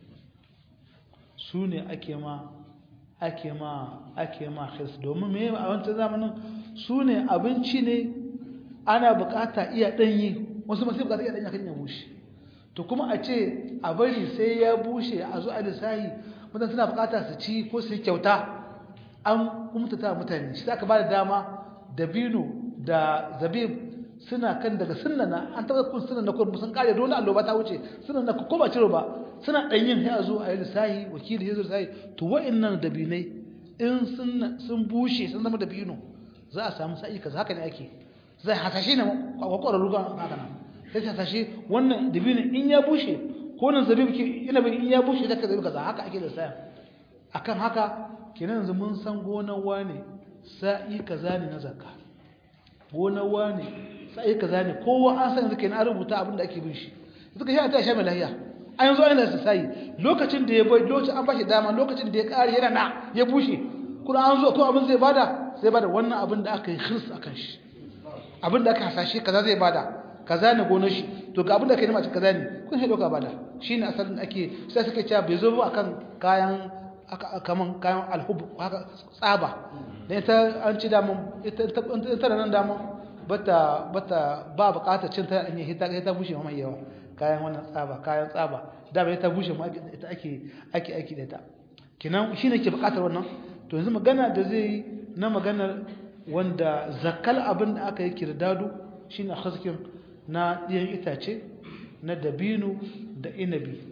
su ne ake ma ake ma ake ma khirs domin me a wancan zamanin su ne abinci ne ana bukata iya danyi wasu masu bukata iya danyi kan ya bushe to kuma a ce a bari sai ya bushe a zo a lissahi mutane suna bukata su ci ko su yi kyauta an kumtata mutane shi aka ba da dama dabino da zabib suna kan daga sunnana an taɓa kun sunan na kun sun kare dole alloba ta wuce sunan na ko ba ciro ba suna dan yin sai a zo a yi lissahi wakili ya zo lissahi to wa'annan dabinai in sun sun bushe sun zama dabino za a samu sa'i kaza haka ne ake zai hasashe ne kwakwara ruga haka nan sai hasashe wannan dabino in ya bushe ko nan zabib ke ina bin in ya bushe da kaza kaza haka ake lissahi akan haka kenan yanzu mun san gonar wane sa'i kaza ne na zakka gonar wane sai kaza ne kowa an san yanzu kenan an rubuta abin da ake bin shi suka shi a ta sha mai lahiya an yanzu an lasa sai lokacin da ya bai lokacin an bashi dama lokacin da ya kare yana na ya bushe kuma an zo ko abin zai bada sai bada wannan abin da aka yi khirs akan shi abin da aka hasashe kaza zai bada kaza ne gonar shi to ga abin da kai nema ci kaza ne kun shi doka bada shine asalin ake sai suka cewa bai zo ba akan kayan kaman kayan alhub haka tsaba dan ita an ci damun ita ita nan damun bata bata ba bukatar cin ta an yi hita ta bushe mai yawa kayan wannan tsaba kayan tsaba da bai ta bushe ma ita ake ake ake da ta kinan shine ke bukatar wannan to yanzu magana da zai na maganar wanda zakal abin da aka yi kirdadu shine khazkin na diyan itace na dabino da inabi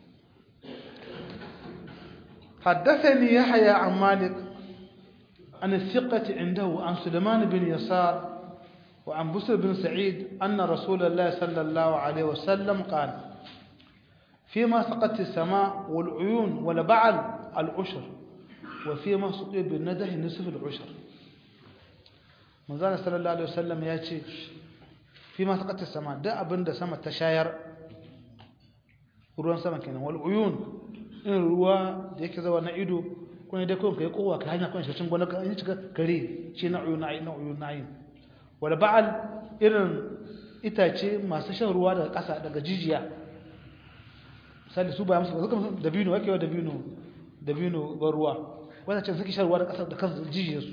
حدثني يحيى عن مالك عن الثقة عنده عن سليمان بن يسار وعن بسر بن سعيد أن رسول الله صلى الله عليه وسلم قال فيما سقط السماء والعيون ولبعل العشر وفيما سقي بالنده نصف العشر manzana sallallahu alaihi wasallam ya ce fi ma saqata sama da abinda sama ta shayar ruwan sama kenan wal uyun in ruwa da yake zawa na ido kuma da kun kai kowa ka hanya kun shi gona ka yi cika kare shi na uyun ayin na uyun ayin wal ba'al irin itace masu shan ruwa daga ƙasa daga jijiya misali su ba musu ba suka dabino wake wa dabino dabino ban ruwa wanda ce suke shan ruwa da ƙasa da kansu jijiyarsu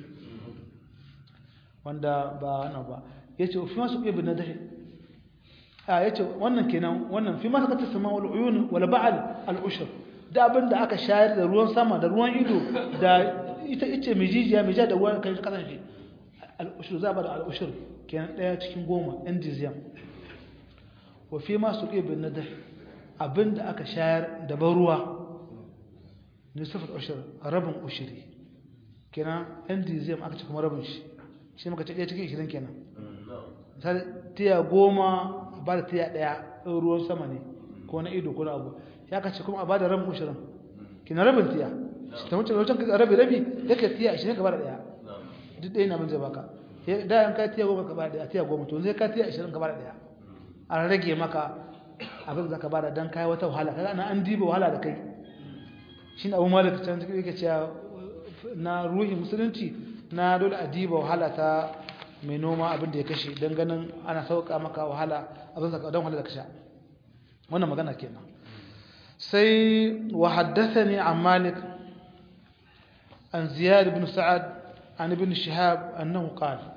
wanda ba wannan ba yace fi masu ibn nadhi a yace wannan kenan wannan fi masu katta sama wal uyun wal ba'al al ushr da abinda aka shayar da ruwan sama da ruwan ido da ita ice mai jijiya mai ja da ruwan kai kasan shi al ushr za ba da al ushr kenan daya cikin goma endizium wa fi masu ibn nadhi abinda aka shayar da ban ruwa nisaf al ushr rabin ushri kenan endizium aka ci kuma rabin shi shi muka ce ɗaya cikin ishirin kenan misali tiya goma a ba da tiya ɗaya ɗin ruwan sama ne ko na ido ko na abu ya kace kuma a ba da rabin ishirin kina rabin tiya ta wuce wancan rabi rabi ya ka tiya ishirin ka ba da ɗaya duk ɗaya na zai baka da yan ka tiya goma gaba daya tiya goma to zai ka tiya 20 gaba daya an rage maka abin zaka bada dan kai wata wahala kaga ana an diba wahala da kai shine abu malik can yake cewa na ruhi musulunci na dole a diba wahala ta mai noma abin da ya kashe dan ganin ana sauka maka wahala abin zaka dan wahala da kasha wannan magana kenan sai wa haddathani an malik an ziyad ibn sa'ad an ibn shihab annahu qala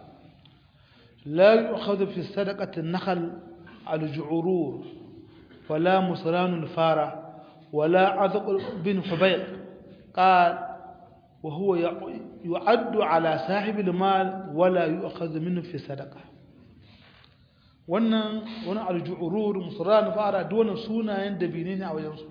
لا يؤخذ في صدقة النخل الجعرور ولا مصران الفارة ولا عذق بن حبيق قال وهو يعد على صاحب المال ولا يؤخذ منه في صدقة wannan wani aljuurur musulman fara dole sunayen dabine ne a wajensu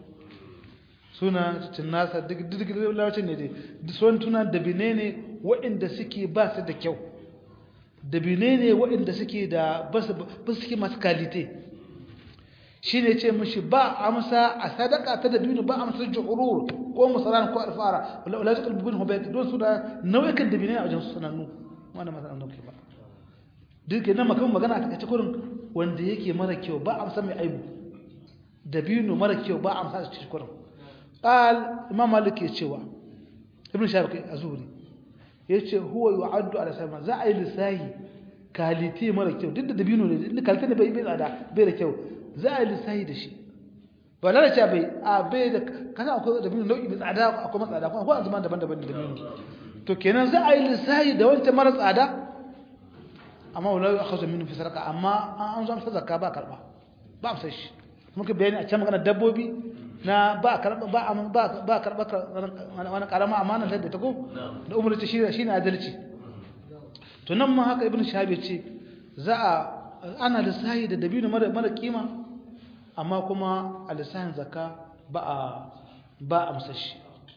suna cikin nasa duk duk lawacin ne dai sun tuna dabine ne waɗanda suke ba su da kyau dabine ne waɗanda suke da ba su suke masu kalite shi ne ce mashi ba amsa a sadaka ta dabino ba amsa juhurur ko musulman ko alfara wala zikr bin hubayt don su da nau'ikan dabine a wajen sunannu wannan masalan dauke ba duk yana makamin magana a takaice kurin wanda yake mara kyau ba amsa mai aibu dabino mara kyau ba amsa a cikin kurin qal imam malik ya cewa ibn shafi'i azuri yace huwa yu'addu ala sama za a yi lisahi kalite mara kyau duk da dabino ne kalite ne bai bai tsada bai da kyau za a yi lisahi da shi ba lalace bai a bai da kana akwai dabino nau'i mai tsada akwai matsada kuma akwai azuman daban-daban da dabino to kenan za a yi lisahi da wancan mara tsada amma wala ya khazu minhu fi sarqa amma an zo amsa zakka ba karba ba amsa shi muka bayani a can magana dabbobi na ba karba ba ba ba karba wani karama amana da ta ko da umar ta shi shine adalci to nan ma haka ibnu shahabi ce za a ana lissahi da dabino mara mara kima amma kuma a lissahin zakka ba a ba amsa shi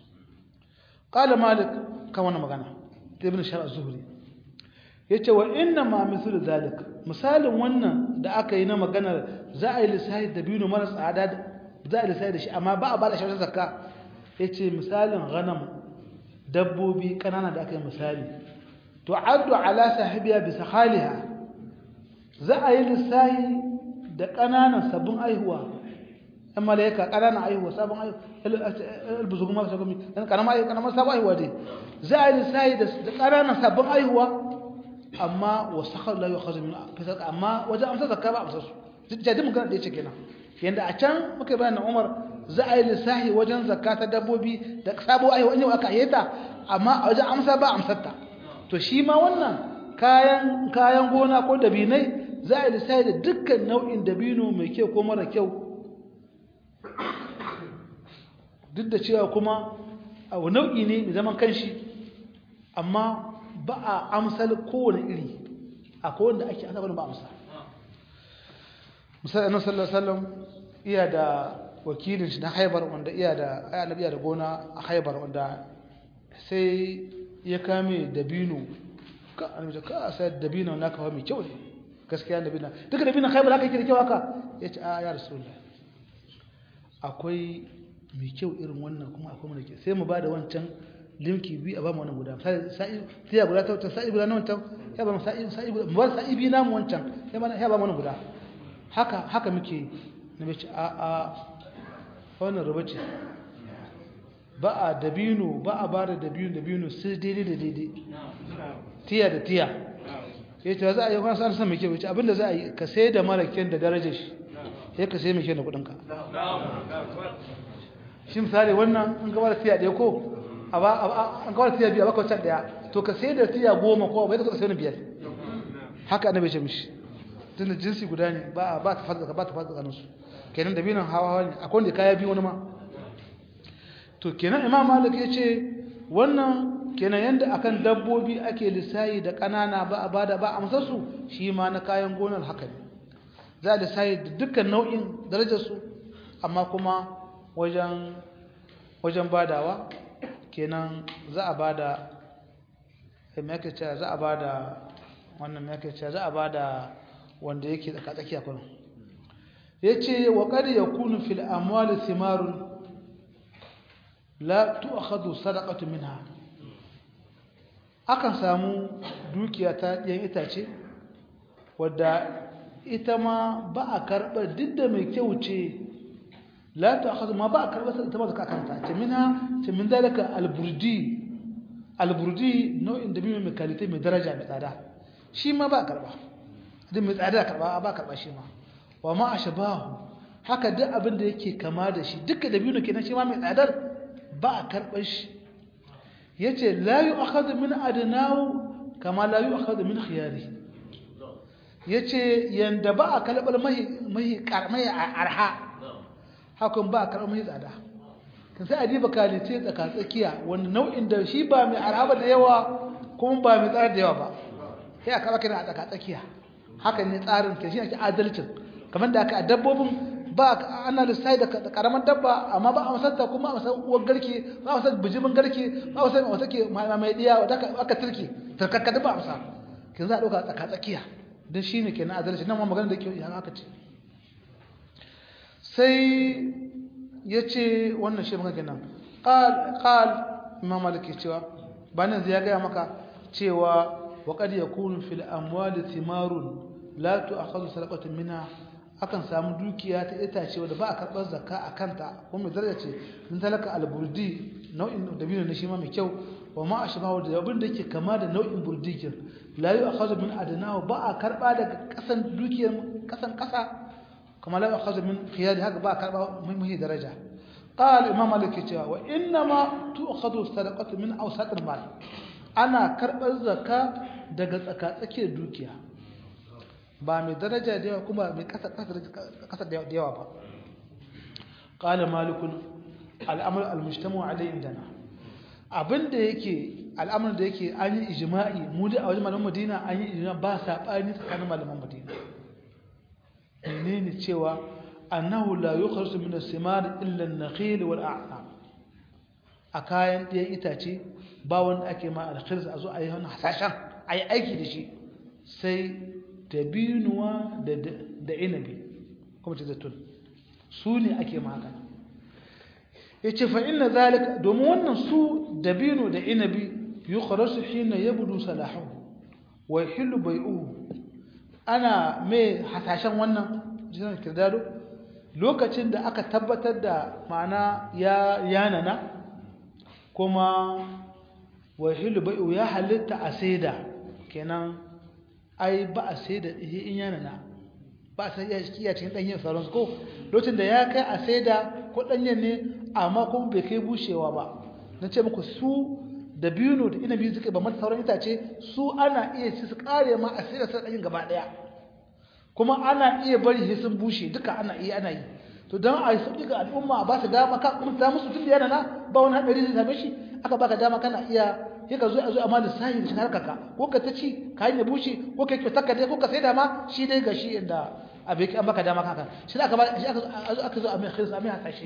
qala malik kan wannan magana ibnu shahabi az-zuhri yace wa inna ma mithlu zalik misalin wannan da aka yi na maganar za a yi lissahi da biyu mara tsada za a yi lissahi da shi amma ba a ba da shi zakka yace misalin ghanam dabbobi kanana da aka yi misali to addu ala sahibiya bi sakhaliha za a yi lissahi da kananan sabbin aihuwa ɗan malaika kananan aihuwa sabon aihuwa albuzugu ma sabon dan kanama aihuwa kanama sabon aihuwa dai za a yi lissahi da kananan sabbin aihuwa amma wa sakhar la yukhaz min fisaq amma wajen amsa zakka ba amsa su jadi mun ga da yake kenan yanda a can muka bayan Umar za a yi lissahi wajen zakka ta dabbobi da sabo ai wani aka yeta amma a wajen amsa ba amsar ta to shi ma wannan kayan kayan gona ko dabinai za a yi lissahi da dukkan nau'in dabino mai kyau ko mara kyau duk da cewa kuma a nau'i ne mai zaman kanshi amma ba a amsal kowane iri a kowanne ake ana wani ba amsa misali annabi sallallahu alaihi wasallam iya da wakilin shi na haibar wanda iya da annabi iya da gona a haibar wanda sai ya kame dabino ka annabi ka sai dabino naka fa mai kyau ne gaskiya dabino duka dabino haibar haka yake da kyau haka yace a ya rasulullah akwai mai kyau irin wannan kuma akwai mai kyau sai mu bada wancan limki bi a ba mu wannan guda sa'i tiya guda ta wancan sa'i guda na wancan ya ba mu sa'i sa'i guda mu bar sa'i bi na mu wancan ya ba ya ba mu wannan guda haka haka muke na mace a a wannan ruba ce ba a dabino ba a bada dabino dabino sai daidai da daidai tiya da tiya ya ce za a yi kwan sa san mai kyau ce abinda za a yi ka sai da mara kyan da darajar shi sai ka sai mai kyan da kudinka shi misali wannan an gaba da tiya ɗaya ko an kawar tiya biyu a baka wancan daya to ka sai da tiya goma ko bai ka sai wani biyar haka annabi ce mishi tunda jinsi guda ne ba ba ta fadda ba ta fadda kanin su kenan da binan hawa ne akwai wanda kaya biyu wani ma to kenan imam malik ya ce wannan kenan yanda akan dabbobi ake lissayi da kanana ba a bada ba a masa su shi ma na kayan gonar haka ne za a lissayi da dukkan nau'in darajar su amma kuma wajen wajen badawa kenan za a bada me cewa za a bada wannan me cewa za a bada wanda yake tsaka tsakiya kuma yace wa qad yakunu fil amwali thimarun la tu'khadhu sadaqatu minha akan samu dukiya ta ɗiyan itace wadda ita ma ba a karɓar duk da mai kyau ce la ta akhadhu ma ba a karɓar ita ma zaka kanta ce mina ce min dalika alburdi alburdi nau'in da mai kalite mai daraja mai tsada shi ma ba a karɓa duk mai tsada karɓa ba a karɓa shi ma wa ma ashbahu haka duk abin da yake kama da shi duka da biyu kenan shi ma mai tsadar ba a karɓar shi yace la yu'akhadhu min adnahu kama la yu'akhadhu min khiyari yace yanda ba a kalbar mai mai karmai arha hakan ba a karbar mai tsada kan sai adiba kalice tsaka tsakiya wanda nau'in da shi ba mai arha ba da yawa kuma ba mai tsada da yawa ba sai aka baka a tsaka tsakiya hakan ne tsarin ke shi ake adalcin kamar da aka a dabbobin ba ana lissafi da karamar dabba amma ba a masarta kuma a masar uwar garke ba a masar bijimin garke ba a masar wata ke mai diya wadda aka turke turkakka ba a masa kin za a ɗauka tsaka tsakiya don shi ne ke na adalci nan ma magana da ke yi haka ce sai ya ce wannan shi maka kenan ƙal imam maliki cewa ba nan zai gaya maka cewa wa qad yakunu fil amwali thimarun la tu'khadhu sadaqatun minha akan samu dukiya ta itace wanda ba a karɓar zakka a kanta ko mai daraja ce min talaka alburdi nau'in dabino ne shi ma mai kyau wa ma ashbahu da abin da yake kama da nau'in burdikin la yu'khadhu min adnahu ba a karɓa daga kasan dukiyar kasan kasa kama la yu'khadhu min khiyari haka ba a karɓa mai muhi daraja قال امام مالك cewa wa inna ma tu'khadhu sadaqatu min awsat al-mal ana karɓar zakka daga tsaka-tsakiyar dukiya ba mai daraja da yawa kuma mai kasa da yawa ba ƙala malikun al'amur al-mushtamu alai indana abinda yake al'amur da yake an yi ijima'i mu da a wajen malaman madina an yi ijima'i ba saɓani tsakanin malaman madina ne ne cewa annahu la yukharsu min as-simar illa an-nakhil wal a'nab a kayan ɗayan itace ba wanda ake ma al-khirs a zo a yi wani hasashen a yi aiki da shi sai dabinuwa da inabi kuma ce zaitun su ne ake magana ya ce fa'in na zalika domin wannan su dabino da inabi yi ƙwararsu hina ya budu salahu wa hilu bai uhu ana mai hasashen wannan jiran kirdado lokacin da aka tabbatar da ma'ana ya yanana kuma wa hilu bai uhu ya halitta a saida kenan ai ba a sai da in yana na ba a sai iya cikin ɗanyen sauransu ko lokacin da ya kai a sai da ko ɗanyen ne amma kuma bai kai bushewa ba na ce muku su da biyu da ina biyu suke ba mata sauran itace su ana iya ci su kare ma a sai da sai ɗanyen gaba ɗaya kuma ana iya bari sai sun bushe duka ana iya ana yi to don a yi sauƙi ga al'umma ba su dama ka kuma ta musu tun da yana na ba wani haɗari zai same shi aka baka dama kana iya sai ka zo a zo amma lissahi da shigar kaka ko ka ta ci ka yi bushe ko ka kyautar ka dai ko ka sai da ma shi dai ga shi inda abin an baka dama kaka shi aka ba shi aka zo a mai khirsa mai hasashe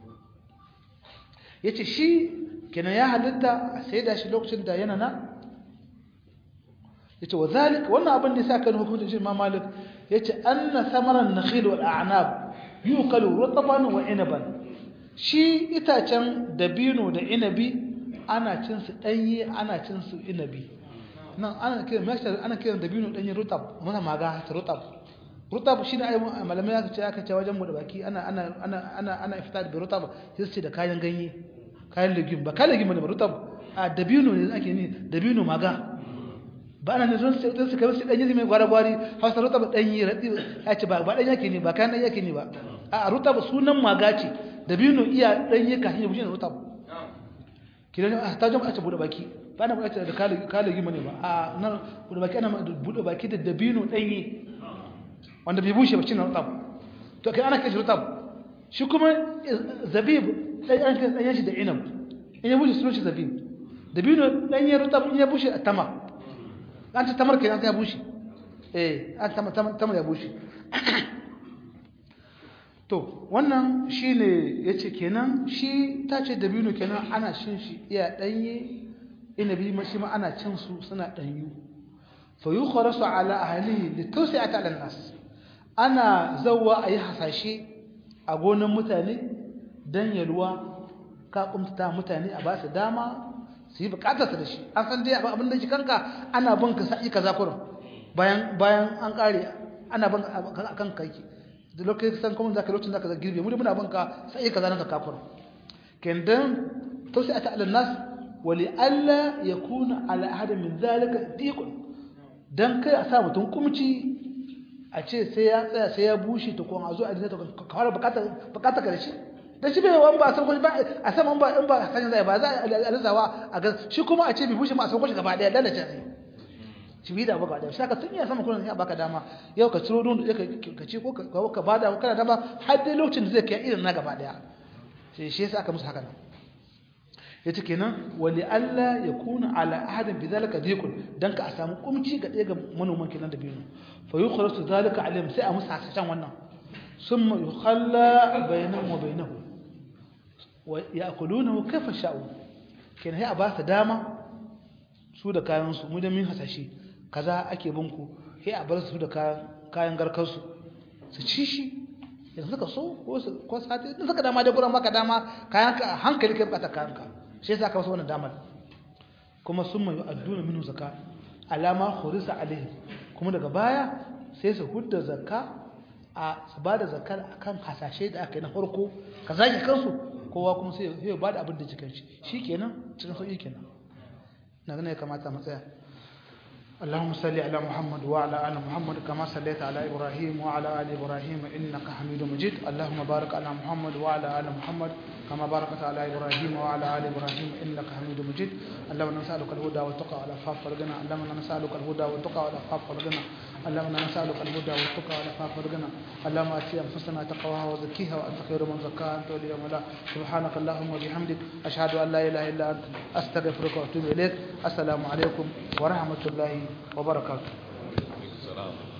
yace shi kenan ya halitta a sai da shi lokacin da yana na yace wa zalik wannan abin da yasa kan hukuncin shi Imam Malik yace anna samaran nakhil wal a'nab yuqalu rutban wa inaban shi itacen dabino da inabi ana cin su danye ana cin su inabi nan ana kiran mashar ana kiran dabino danye rutab muna maga ta rutab rutab shine ai malamai aka ce aka ce wajen mu da baki ana ana ana ana ana iftar bi rutab sai su ce da kayan ganye kayan legume ba kayan legume ne ba rutab a dabino ne ake ni dabino maga ba ana ne don sai don su kamar su danye mai gwara gwari hausa rutab danye radi ya ce ba ba danye yake ne ba kayan danye yake ne ba a rutab sunan maga ce dabino iya danye ka hin bushe rutab kidan a ta jama'a ce bude baki ba na buƙatar da kala kala gima ne ba a nan bude baki ana bude baki da dabino danye wanda bai bushe ba cin rutab to kai ana kashi rutab shi kuma zabib dai an kai dan shi da inab in ya bushe sunan shi zabib dabino danye rutab in ya bushe a tama an ta tamar kenan ya bushe eh an tama tamar ya bushe to wannan shine yace kenan shi tace dabino kenan ana cin shi iya danye inabi ma shi ma ana cin su suna danyu fa yukhrasu ala ahlihi litawsi'ata ala nas ana zawwa ayi hasashe a gonan mutane dan yalwa ka kumta mutane a ba su dama su yi bukatar su da shi an san dai abin da shi kanka ana bin ka sa'i kaza kurin bayan bayan an kare ana bin akan kai da lokacin san kuma zaka lokacin zaka girbe mu muna bin ka sa'i kaza nan ka kurin kendan to sai ata alannas wali alla yakuna ala ahad min zalika diqun dan kai a sa mutum kumci a ce sai ya tsaya sai ya bushe ta kuma a zo a dinta ka fara bukatar bukatar ka da shi da shi bai wani ba san ba a saman ba in ba sanin zai ba za a alizawa a ga shi kuma a ce bai bushe ma a san kwashi gaba daya lalace sai shi bi da baka da shi ka tun ya sama kullun ya baka dama yau ka ciro don da ka ce ko ka bada kana dama har dai lokacin da zai kai irin na gaba daya sai shi yasa aka musu haka nan yace kenan wali alla yakuna ala ahadin bidhalika diqun dan ka a samu kumci ga ɗaya ga manoman kenan da biyu fa yukhrasu zalika alayhim sai a musu hasashen wannan summa yukhalla bainahum wa bainahu wa ya'kulunahu kayfa sha'u kenan sai a ba su dama su da kayan su mu da min hasashe kaza ake bin ku sai a bar su da kayan kayan garkar su su ci shi yanzu suka so ko su ko sati in suka dama da gurin maka dama kayan ka hankali kai bukata kayan ka shi yasa aka wasu wannan damar kuma sun mai adduna minu zakka alama khurisa alaihi kuma daga baya sai su hudda zakka a su ba da zakkar akan hasashe da aka yi na farko ka zaki kansu kowa kuma sai ya ba da abin da cikin shi shikenan cikin sauki kenan na ganin ya kamata mu tsaya اللهم صل على محمد وعلى ال محمد كما صليت على ابراهيم وعلى ال ابراهيم انك حميد مجيد اللهم بارك على محمد وعلى ال محمد كما باركت على ابراهيم وعلى ال ابراهيم انك حميد مجيد اللهم نسالك الهدى والتقى والعفاف والغنى اللهم نسالك الهدى والتقى والعفاف والغنى اللهم نسالك الهدى والتقى والعفاف والغنى اللهم اتي انفسنا تقواها وزكيها وانت خير من زكاها انت ولي مولا سبحانك اللهم وبحمدك اشهد ان لا اله الا انت استغفرك واتوب اليك السلام عليكم ورحمه الله وبركاته